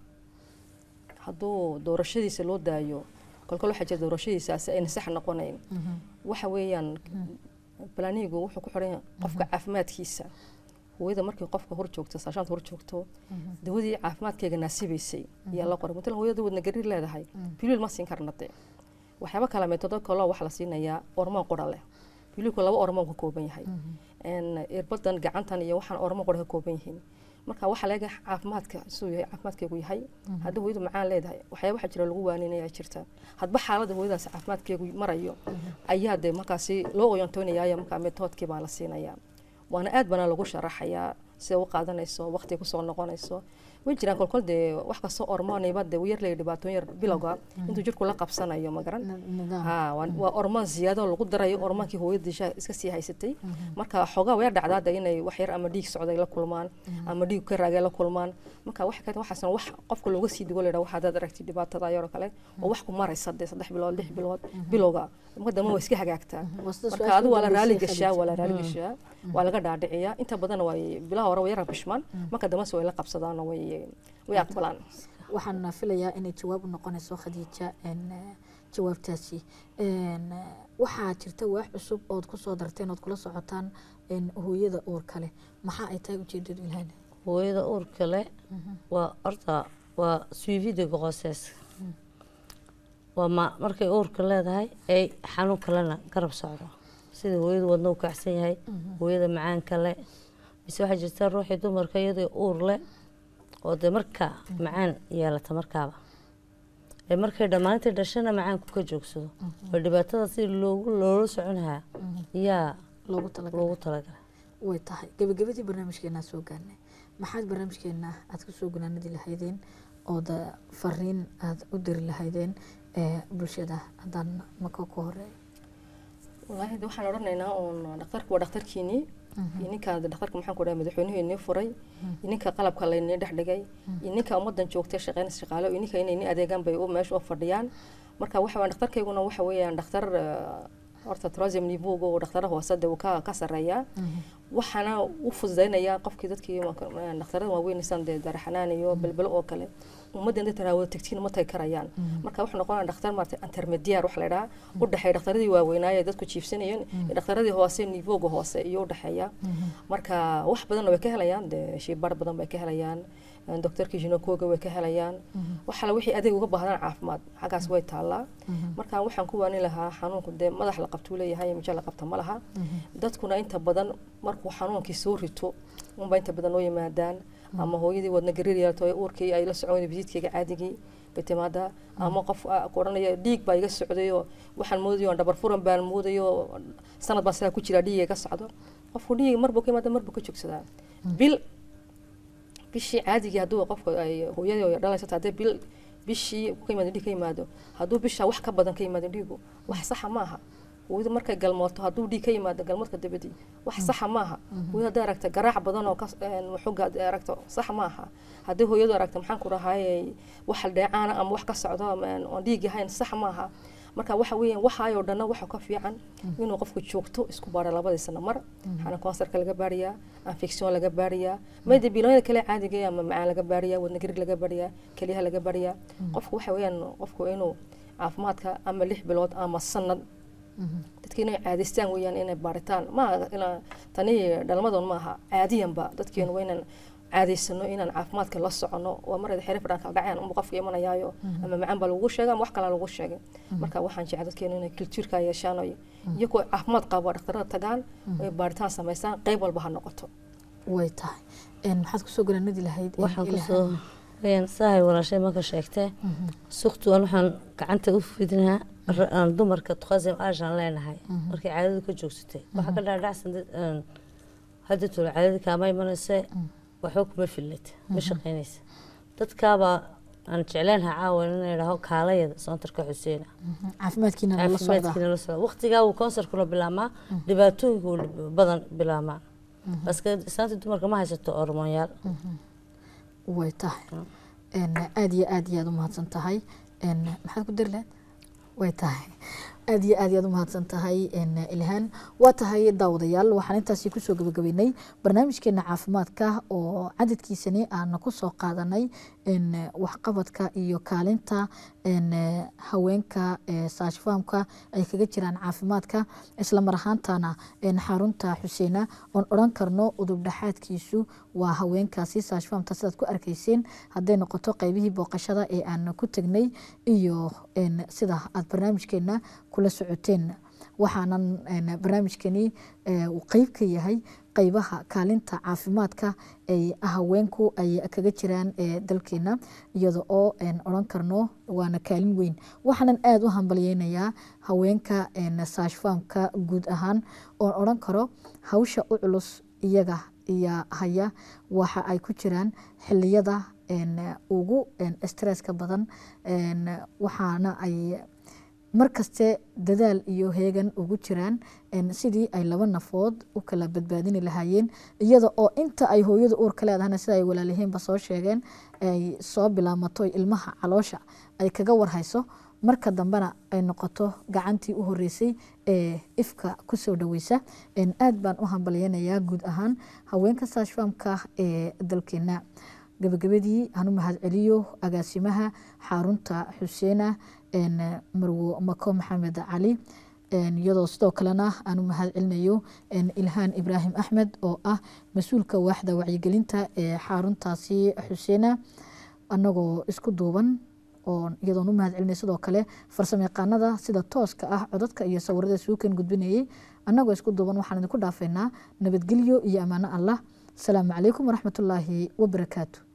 hadduu doorashadiisa loo daayo kolkol waxaa jira doorashadiisaasi ayna sax noqonayn waxa weeyaan planigu wuxuu ku xiran yahay qofka caafimaadkiisa hooyada markii qofka hor joogto saashaanta hor joogto dawadii caafimaadkeega naasibaysay ayaa la qoray matalan hooyada wadna gariir leedahay biliil ma siin karna dee waxyaaba kala metodo kaloo waxaa la siinayaa ormoon qura leh biliilku laba ormoon ka kooban yahay irbadan gacantan iyo waxaan ormoon qura ka kooban yihiin marka waxaa laga caafimaadka siduu yahay caafimaadkeegu yahay haddii hooyadu macaan leedahay waxyaaba waxaa jira lagu waaninaya jirta hadba xaaladda hooyadaas caafimaadkeegu marayo ayaa dee markaasi loo oyantoonayaayo markaa metoodkii baa la siinayaa waana aad bana lagu sharaxayaa sida u qaadanayso waqtiga kusoo noqonayso way jiraan kolkol dee wax kastoo ormooniba dee yar leeya dhibaatooyin yar bilowga intuu jirku la qabsanayo magaran ha waa waa ormoon ziyaado lagu darayo ormoonkii hooyadii sha- iska sii haysatay marka xoogaa way dhacdaa de inay wax yar ama dhiig socday la kulmaan ama dhiig ka raagay la kulmaan marka waxa kale waxaasan wax qofka looga sii digo leedha waxaad aragtay dhibaatada yaroo kale oo wax ku maraysa dee saddex bilood lix bilood bilowga marka dambe waa iska hagaagtaa Waa sida marka su-aasha adigu waa la ugu raali dambeysay gashaa waa la Khadija. raali gashaa waa laga dhaadhiciyaa inta badan way bilaha hore way yara bishmaan marka dambese way la qabsadaan oo way way aqbalaan waxaan filayaa inay jawaab u noqonayso khadiija een, eh, jawaabtaasi Een, eh, waxaa jirta waax cusub ood kusoo darteen ood kula socotaan een, hooyada uur kale maxaa ay tahay ujeedadu ilahayna hooyada uurka leh waa horta waa suivida grossesse waa ma markay uurka leedahay ay xanuun kalena garab socdo sida hooyada wadna u kacsan yahay hooyada macaanka leh mise waxaa jirta ruuxii dumarka iyadoo uur leh oo dee markaa macaan yeelata markaaba ee markay dhammaantii dhashana macaanku ka joogsado oo dhibaatada si loogu loola soconahaa yaa loogu talagalay loogu talagalay way tahay gabagabadii barnaamijkeenaa soo gaarnay maxaad barnaamijkeena aad kusoo gunaanadi lahaydeen ood eh, fariin aad u diri lahaydeen ee bulshada haddaan maka ku horeeyo wallaahi de waxaan odhanaynaa uun dhakhtarku waa dhakhtarkiinii iyo ninka dhakhtarka maxaan ku dhahay madaxweynuhu inii furay iyo ninka qalabka laynii dhex dhigay iyo ninka ummadan joogtay shaqeynaysa shaqaalo iyo ninka inay ni adeegaan bay u meesha u fadhiyaan marka waxa weeyaan dhakhtarkayguna waxa weeyaan dhakhtar eh, horta trosium nibuga oo dhakhtara hoose de uu ka ka sarreeyaa waxaana u fududaynayaa qofkii dadkii dhakhtarada waaweynaysan dee daraxanaan iyo belbelo oo kale ummadda inta taraawada tegtiin ma tagi karayaan marka wuxuu noqonaya dhakhtar maarata intermediar waxa la idhaha u dhexeeya dhakhtaradii waaweynaaye dadku jiifsanayeen iyo dhakhtaradii hoose nivoga hoose iyo u dhexeeya marka wax badanna way ka helayaan dee shiibar badan bay ka helayaan doctorkii jinokoga way ka helayaan waxala wixii adeeg uga baahdaan caafimaad xaggaas way taallaa marka waxaan ku waanin lahaa xanuunku dee madax la qabtuu leeyahay mijo la qabta ma laha dadkuna inta badan markuu xanuunkii soo rito unba inta badan oo yimaadaan ama hooyadii wadna gariir yeelto ee uurkii ay la socon bisiidkayga caadigii bay timaadaa ama qof ah, ku odhanaya dhiig baa iga socdayo waxaan moodayo dhabar furan baan moodayo sanad baan sidaa ku jiraa dhiig iga socdo qofku dhiig marbuu ka yimaada marbuu ka joogsadaa bil bishii caadigii hadduu qofka ay hooyadii dhalaysato haddii bil bishii ka yimaado dhiig ka yimaado hadduu bisha wax ka badan ka yimaado dhiigu wax saxa maaha hooyadu markay galmooto hadduu dhiig ka yimaado galmoodka dabadii wax saxa maaha hooyada hadday aragta garaac badan oo ka xoga hadday aragto sax maaha haddii hooyadu aragta maxaan ku dhahay wax dheecaana ama wax ka socdo ama oon dhiig ahayn sax maaha marka waxa weeyaan waxaayoo dhanna waxa ka fiican inuu qofku joogto isku baaro labadii sano mar waxaana kansarka laga baariyaa infection laga baariyaa mayda biloonyada kale caadiga ama macaan laga baariyaa wadna garig laga baariyaa keliyaha laga baariyaa qofku waxa weeyaan qofku inuu caafimaadka ama lix bilood ama sanad dadka inay caadaystaan weeyaan inay baaritaan maaha ina tani dhalmadoon maaha caadiyanba dadkeenu waa inaan caadaysano inaan caafimaadka la socono waa marada xere fadhaan kala dhacayaan unba qofka imanayaayo ama macaan baa lagu sheegay ama wax kalaa lagu sheegay marka waxaan jecel dadkeena inay kultuurka yeeshaan oo iyagoo caafimaad qabo dhaktarada tagaan ay baaritaan samaystaan qayb walba ha noqoto way tahay maxaad kusoo garanadi lahayd waxaan kusoo wayaan sahay walaashay marka sheegtee suktuwan waxaan gacanta u fidinaa aan dumarka tuqasim aashaan leenahay markay caadadu ka joogsatay waxaa ka dhaadhacsan hadda tula caadada kaama imanayse waxba kuma filnid ma shaqaynaysa dadkaabaa aan jecleenha caawa inaan idhaaho kaalayada soontarka xuseena caafimaadkiina la socda caafimaadkiina la socda waqtigaa uu koonsarkuna bilaabmaa dhibaatooyinku badan bilaabmaa baske islaanta dumarka ma haysato hormoonyaal way tahay aada iyo aad iyo aad u mahadsan tahay maxaad ku dari lahayd way tahay aad iyo aad iyaad u mahadsan tahay ilhaan waa tahay daawadayaal waxaan intaasi kusoo gabagabeynay barnaamijkeena caafimaadka oo cadadkiisani aan kusoo qaadanay waxqabadka iyo kaalinta haweenka saashfaamka ay kaga jiraan caafimaadka isla mar ahaantana xarunta xuseena oon odhan karno udub dhexaadkiisu waa haweenkaasi saashfaamta sidaad ku arkayseen hadday noqoto qeybihii booqashada ee aan ku tegnay iyo sida aad barnaamijkeena kula socoteen waxaanan barnaamijkani uu qeyb ka yahay qeybaha kaalinta caafimaadka ay haweenku ay kaga jiraan dalkeena iyada oo odhan karno waana kaalin weyn waxaanan aada u hambalyeynayaa haweenka saashfaamka guud ahaan oon odhan karo hawsha u culus iyaga iyo haya waxa ay ku jiraan xiliyada ugu stresska badan waxaana ay markaste dadaal iyo heegan ugu jiraan sidii ay laba nafood u kala badbaadini lahaayeen iyada oo inta ay hooyada uurka leedahana sida ay walaalihiinba soo sheegeen ay soo bilaamato ilmaha caloosha ay kaga warhayso marka dambena ay noqoto gacantii u horeysay ee ifka kusoo dhaweysa aad baan u hambalyeynayaa guud ahaan haweenka saashfaamka ee dalkeena gabagabadii hanu mahad celiyo agaasimaha xarunta xuseena marwo mako maxamed cali iyadoo sidoo kalena aanu mahad celinayo ilhaan ibraahim axmed oo ah mas-uulka waaxda wacyigelinta ee xaruntaasi xuseena anagoo isku duuban oo iyadoon u mahad celinay sidoo kale farsamo yaqaanada sida tooska ah codadka iyo sawirada suukan gudbinayay annagoo isku duuban waxaan idinku dhaafeynaa nabadgelyo iyo ammaano allah asalaamu calaykum waraxmatullaahi wabarakaatu